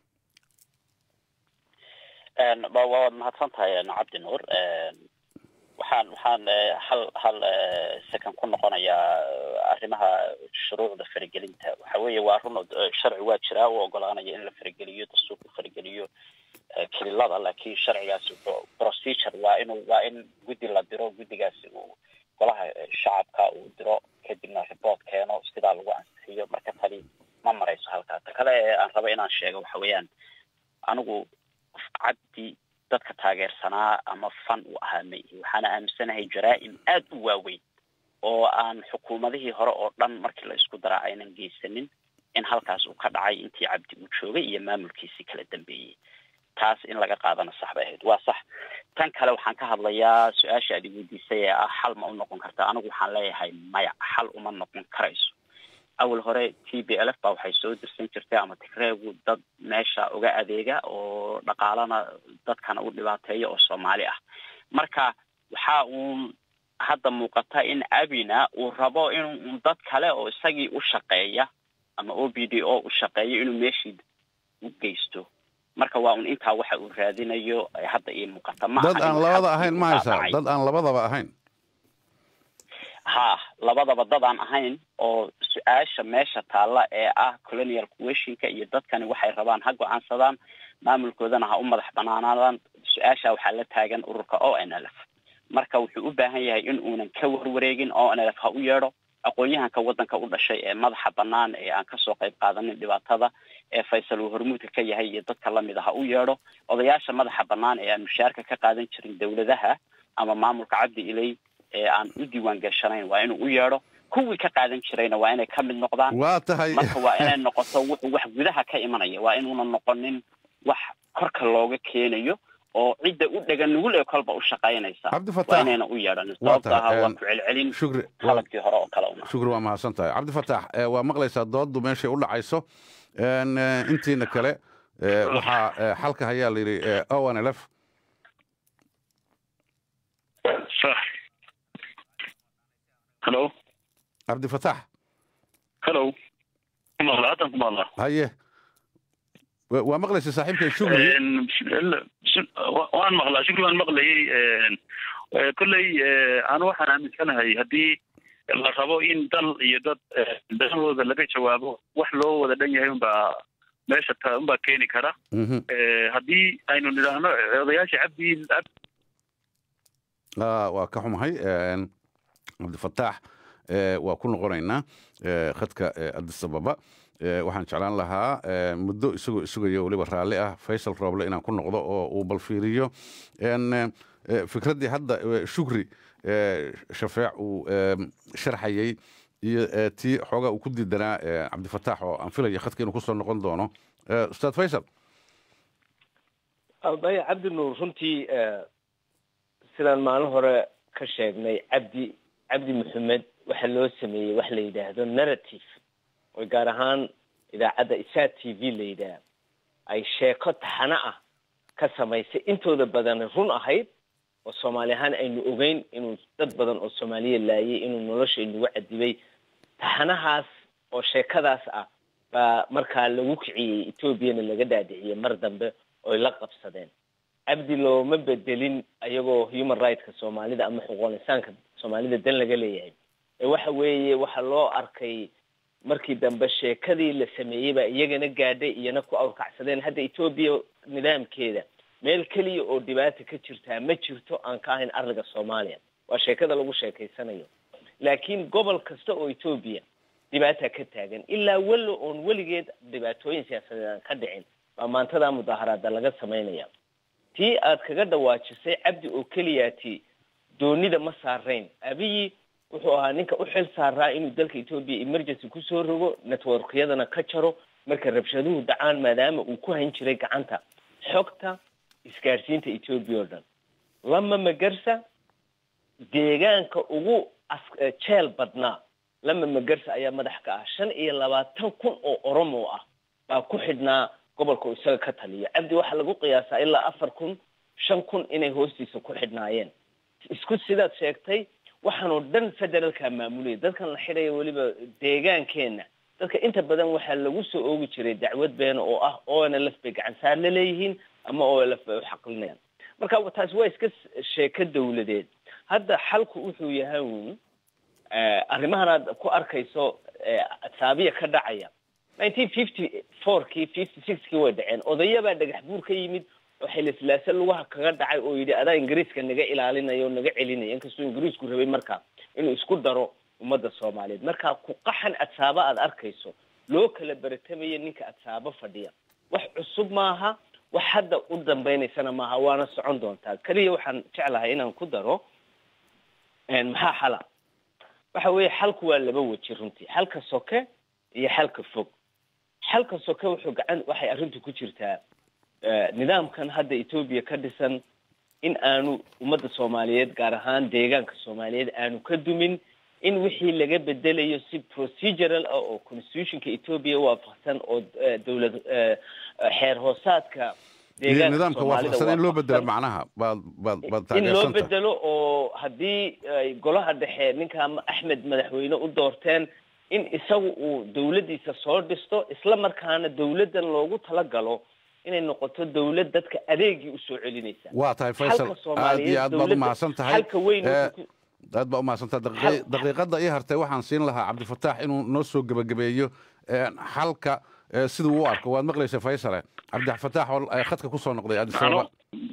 waad mahadsan tahay cabdi nuur waxaan waxaan hal hal second ku noqonayaa arrimaha shuruucda faragelinta waxa weeye waa run sharci waa jiraa u ogolaanaya in la farageliyo dastuurka farageliyo kililada laakiin sharcigaasi procedure waa inuu waa in guddi la diro guddigaasi uu golaha shacabka uu diro kadibna report keeno sidaa lagu ansixiyo marka tani ma marayso halkaa ta kale ee aan rabo inaan sheego waxa weeyaan anigu cabdi dadka taageersanaa ama fan u ahaa ma ihi waxaana aaminsanahay jaraa-im aad u waaweyn oo aan xukuumadihii hore oo dhan markii la isku daraa aynan geysanin in halkaas uu ka dhacay intii cabdi uu joogay iyo maamulkiisii kala dambeeyey taas in laga qaadana sax bay ahayd waa sax tan kale waxaan ka hadlayaa su-aasha aad iweydiisay ee ah xal ma u noqon karta anigu waxaan leeyahay maya xal uma noqon karayso awal hore t b l f ba waxay soo dirsan jirtay ama tigreegu dad meesha uga adeega oo dhaqaalana dadkana u dhibaateeya oo soomaali ah marka waxa uun hadda muuqata in abina uu rabo in dad kale oo isagii u shaqeeya ama o b d o u shaqeeyo inuu meeshii u geysto marka waa un intaa waxa uu raadinayo hadda ii muuqata ma dad aan labada ahayn ma haysaa dad aan labadaba ahayn ha labadaba dad aan ahayn oo su-aasha meesha taalla ee ah colonial questionka iyo dadkani waxay rabaan ha go-aansadaan maamulkoodana ha u madax banaanaadaan su-aasha waxaa la taagan ururka o n l f marka wuxuu u baahan yahay in uunan ka warwareegin o n l f ha u yeedho aqoon-yahanka waddanka u dhashay ee madaxa bannaan ee aan kasoo qayb qaadanin dhibaatada ee faysal uu hormuudka ka yahay iyo dadka lamid a ha u yeedho odayaasha madaxa bannaan ee aan mushaarka ka qaadan jirin dowladaha ama maamulka cabdi iley ee aan u diiwaan gashanayn waa inuu u yeedho kuwii ka qaadan jirayna waa inay ka mid noqdaan waa tahay marka waa inay noqoto wuxuu wax gudaha ka imanaya waa inuuna noqonin wax korka looga keenayo oo cidda u dhegan nugul ee kolba u shaqaynaysa waa inayna u yeedhanin sababta aha waa ku celcelin qalabkii hore oo kale una shukri waa mahadsan tahay cabdifataax waa maqlaysaa dooddu meeshay u dhacayso intiina kale waxaa xalka hayaa la yidhi o n l f hello cabdifataax hello kumaqla haddan kumaqla haye waa maqlaysa saaxiibkay shukri waan maqlaa shukri waan maqlayay kolley anu waxaan aaminsanahay haddii la rabo in dal iyo dad danahooda laga jawaabo wax loo wada dhan yahay unbaa meesha ta unbaa keeni kara haddii aynu nidhaahno odayaasha cabdi waa ka xumahay cabdifataax waa ku noqonaynaa khadka addis ababa waxaan jeclaan lahaa muddo isagoo isugaya weliba raalli ah faysal rooble inaan ku noqdo oo uu balfiiriyo fikraddii hadda shukri shafeec uu sharxayey iyo eh, tii xoogaa uu ku diidanaa eh, cabdifataax oo aan filaya khadka inuu kusoo noqon doono Eh, ustaad faysal maya cabdi nuur runtii eh, sidaan maalin hore ka sheegnay cabdi cabdi maxamed waxa loo sameeyey wax la yidhaahdo narrative oo gaar ahaan idaacadda isaa t v la yidhaah ay sheeko taxano ah ka samaysay intooda badan run ahayd oo soomaali ahaan aynu ogeyn inuu dad badan oo soomaaliya laayay inuu nolosha inagu cadibay taxanahaas oo sheekadaas ah baa markaa lagu kiciyey etoobiyana laga dhaadhiciyey mar dambe oy la qabsadeen cabdi looma bedelin ayagoo human rightska soomaalida ama xuquuqul insaanka soomaalida dan laga leeyahay ee waxa weeye waxa loo arkay markii dambe sheekadii la sameeyey baa iyagana gaadhay iyana ku awrkacsadeen hadda etoobiya nidaamkeeda meel keliya oo dhibaata ka jirtaa ma jirto aan ka ahayn arliga soomaaliya waa sheekada lagu sheekaysanayo laakiin gobol kasta oo etoobiya dhibaata ka taagan ilaa welo oon weligeed dhibaatooyin siyaasadeed aan ka dhicin baa maantadaa mudaaharaada laga samaynaya tii aad kaga dhawaajisay cabdi oo keliyaati doonida ma saarayn abiyi wuxuu ahaa ninka u xil saaraa inuu dalka etoobiya emergency kusoo rogo networkyadana ka jaro marka rabshaduhu dhacaan maadaama uu ku hayn jiray gacanta xogta isgaadhsiinta etoobiya oo dhan lama magarsa deegaanka ugu as- jeel badnaa lama magarsa ayaa madax ka ah shan iyo labaatan kun oo oromo ah baa ku xidhnaa gobolka uu isaga ka taliyo cabdi waxaa lagu qiyaasaa ilaa afar kun shan kun inay hoostiisa ku xidhnaayeen isku sidaad sheegtay waxaanoo dhan federaalka maamulaya dadkan la xidhaya weliba deegaankeenna dadka inta badan waxaa lagu soo oogi jiray dacwad beena oo ah o n l f bay gacan saar la leeyihiin ama o l f bay uxaqlinayaan marka taasi waa iska sheeko dawladeed hadda xalku wuxuu yahay uun arrimahan aad ku arkayso saabiya ka dhacaya nineteen fifty fourkii fifty sixkii way dhaceen odayabaa dhagax buur ka yimid oo xilislaase lugaha kaga dhacay oo yidhi adaa ingiriiska naga ilaalinaya oo naga celinaya inkastoo ingiriisku rabay marka inuu isku daro ummadda soomaaliyeed marka ku qaxan adsaaba aad arkayso loo kala beratamayo ninka adsaabo fadhiya wax cusub maaha wax hadda u dambaynaysana maaha waana socon doontaa keliya waxaan jeclahay inaan ku daro maxaa xala waxa weeye xalku waa laba weji runtii xalka soke iyo xalka fog xalka soke wuxuu gacan waxay arrintu ku jirtaa nidaamkan hadda etoobiya ka dhisan in aanu ummadda soomaaliyeed gaar ahaan deegaanka soomaaliyeed aanu ka dumin in wixii laga bedelayo si procedural ah oo constitutionka etoobiya waafaqsan oo dowlad xeer hoosaadka iyo nidaamka waafaqsan in loo bedelo macnaha baad baad baad in loo taageersanta bedelo oo haddii ay golaha dhexe ninka axmed madaxweyne u doorteen in isagu uu dowladdiisa soo dhisto isla markaana dowladdan loogu talagalo inay noqoto dowlad dadka adeegii usoo celinaysa waa tahay faysal Xalka aad Soomaaliyeed, iyo aad baad u dowladda- mahadsan tahay xalka weyn Eh, wuxuu ku- aad baa u mahadsan tahay Daqi- daqiiqadda ii hartay waxaan siin lahaa cabdifataax inuu noo soo gebagabeeyo eh, xalka eh, siduu u arko waad maqlaysa faysale cabdifataax oo eh, khadka kusoo noqday addis ababa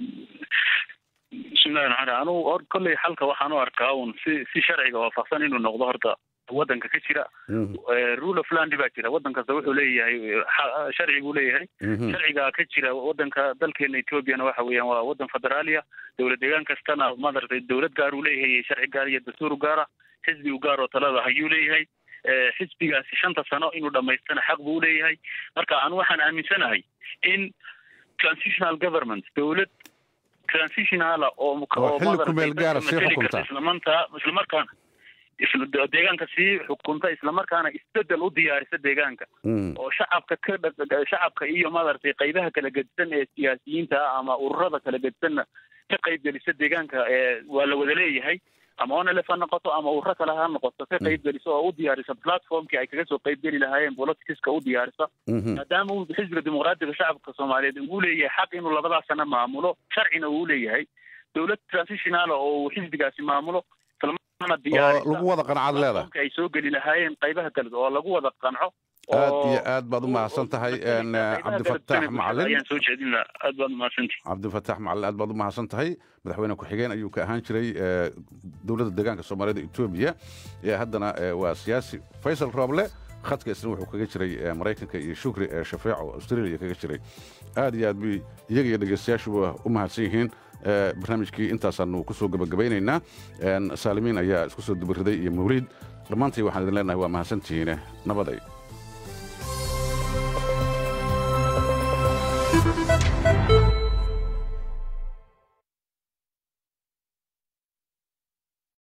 bismillahi raxmaan raxiim anugu or kolley xalka waxaan u arkaa un si si sharciga waafaqsan inuu noqdo horta waddanka ka jira Eh, rule of land baa jira waddan kasta wuxuu leeyahay eh, xa- sharci buu leeyahay Mhm. sharciga ka jira waddanka dalkeena etoobiyana waxa weeyaan waa waddan federaaliya dowlad deegaan kastana maaragtay dowlad gaar uu leeyahay sharci gaar iyo dastuur gaara xisbi u gaar oo talada hayuu leeyahay Eh, xisbigaasi shanta sano inuu dhamaystana xaq buu leeyahay marka anu waxaan aaminsanahay in transitional government dowlad transitionala oo Oo xilli ku meel gaara sii xukunta. islamanta islamarkaana isla deegaanka sii xukunta islamarkaana isbedel u diyaarisa deegaanka oo shacabka ka dha- shacabka iyo maaragtay qaybaha kala gedisan ee siyaasiyiinta ah ama ururada kala gedisanna ka qayb gelisa deegaanka ee waa la wada leeyahay ama onlf ha noqoto ama ururo kale ha noqoto ka qayb gelisa oo u diyaarisa platformkii ay kaga soo qayb geli lahaayeen politicska u diyaarisa maadaama uu xisbiga dimuqraadiga shacabka soomaaliyeed uu leeyahay xaq inuu labadaas sano maamulo sharcina uu leeyahay dowlad transitional oo uu xisbigaasi maamulo islamarkaana diyaarisa lagu wada qanacad leedahay platformkii ay soo geli lahaayeen qaybaha kale oo lagu wada qanco aad iyo aad baad u mahadsan tahay en, eh, cabdifataax macalin ayaan soo jeedin lahaa aad baad umahadsantihi cabdifataax macalin aad baad u mahadsan tahay madaxweyne ku-xigeen ayuu ka ahaan jiray eh, dowladda deegaanka soomaalida etoobiya ee haddana eh, waa siyaasi faysal rooble khadka isna wuxuu kaga jiray eh, maraykanka iyo shukri ee shafeeco australia kaga jiray aad iyo aad bay iyaga iyo dhegeystayaashuba u mahadsan yihiin barnaamijkii intaasaanu ku soo gebagabaynaynaa saalimiin ayaa isku soo dubariday iyo mawliid dhammaantii waxaan idin leenahay waa mahadsantihiine nabaday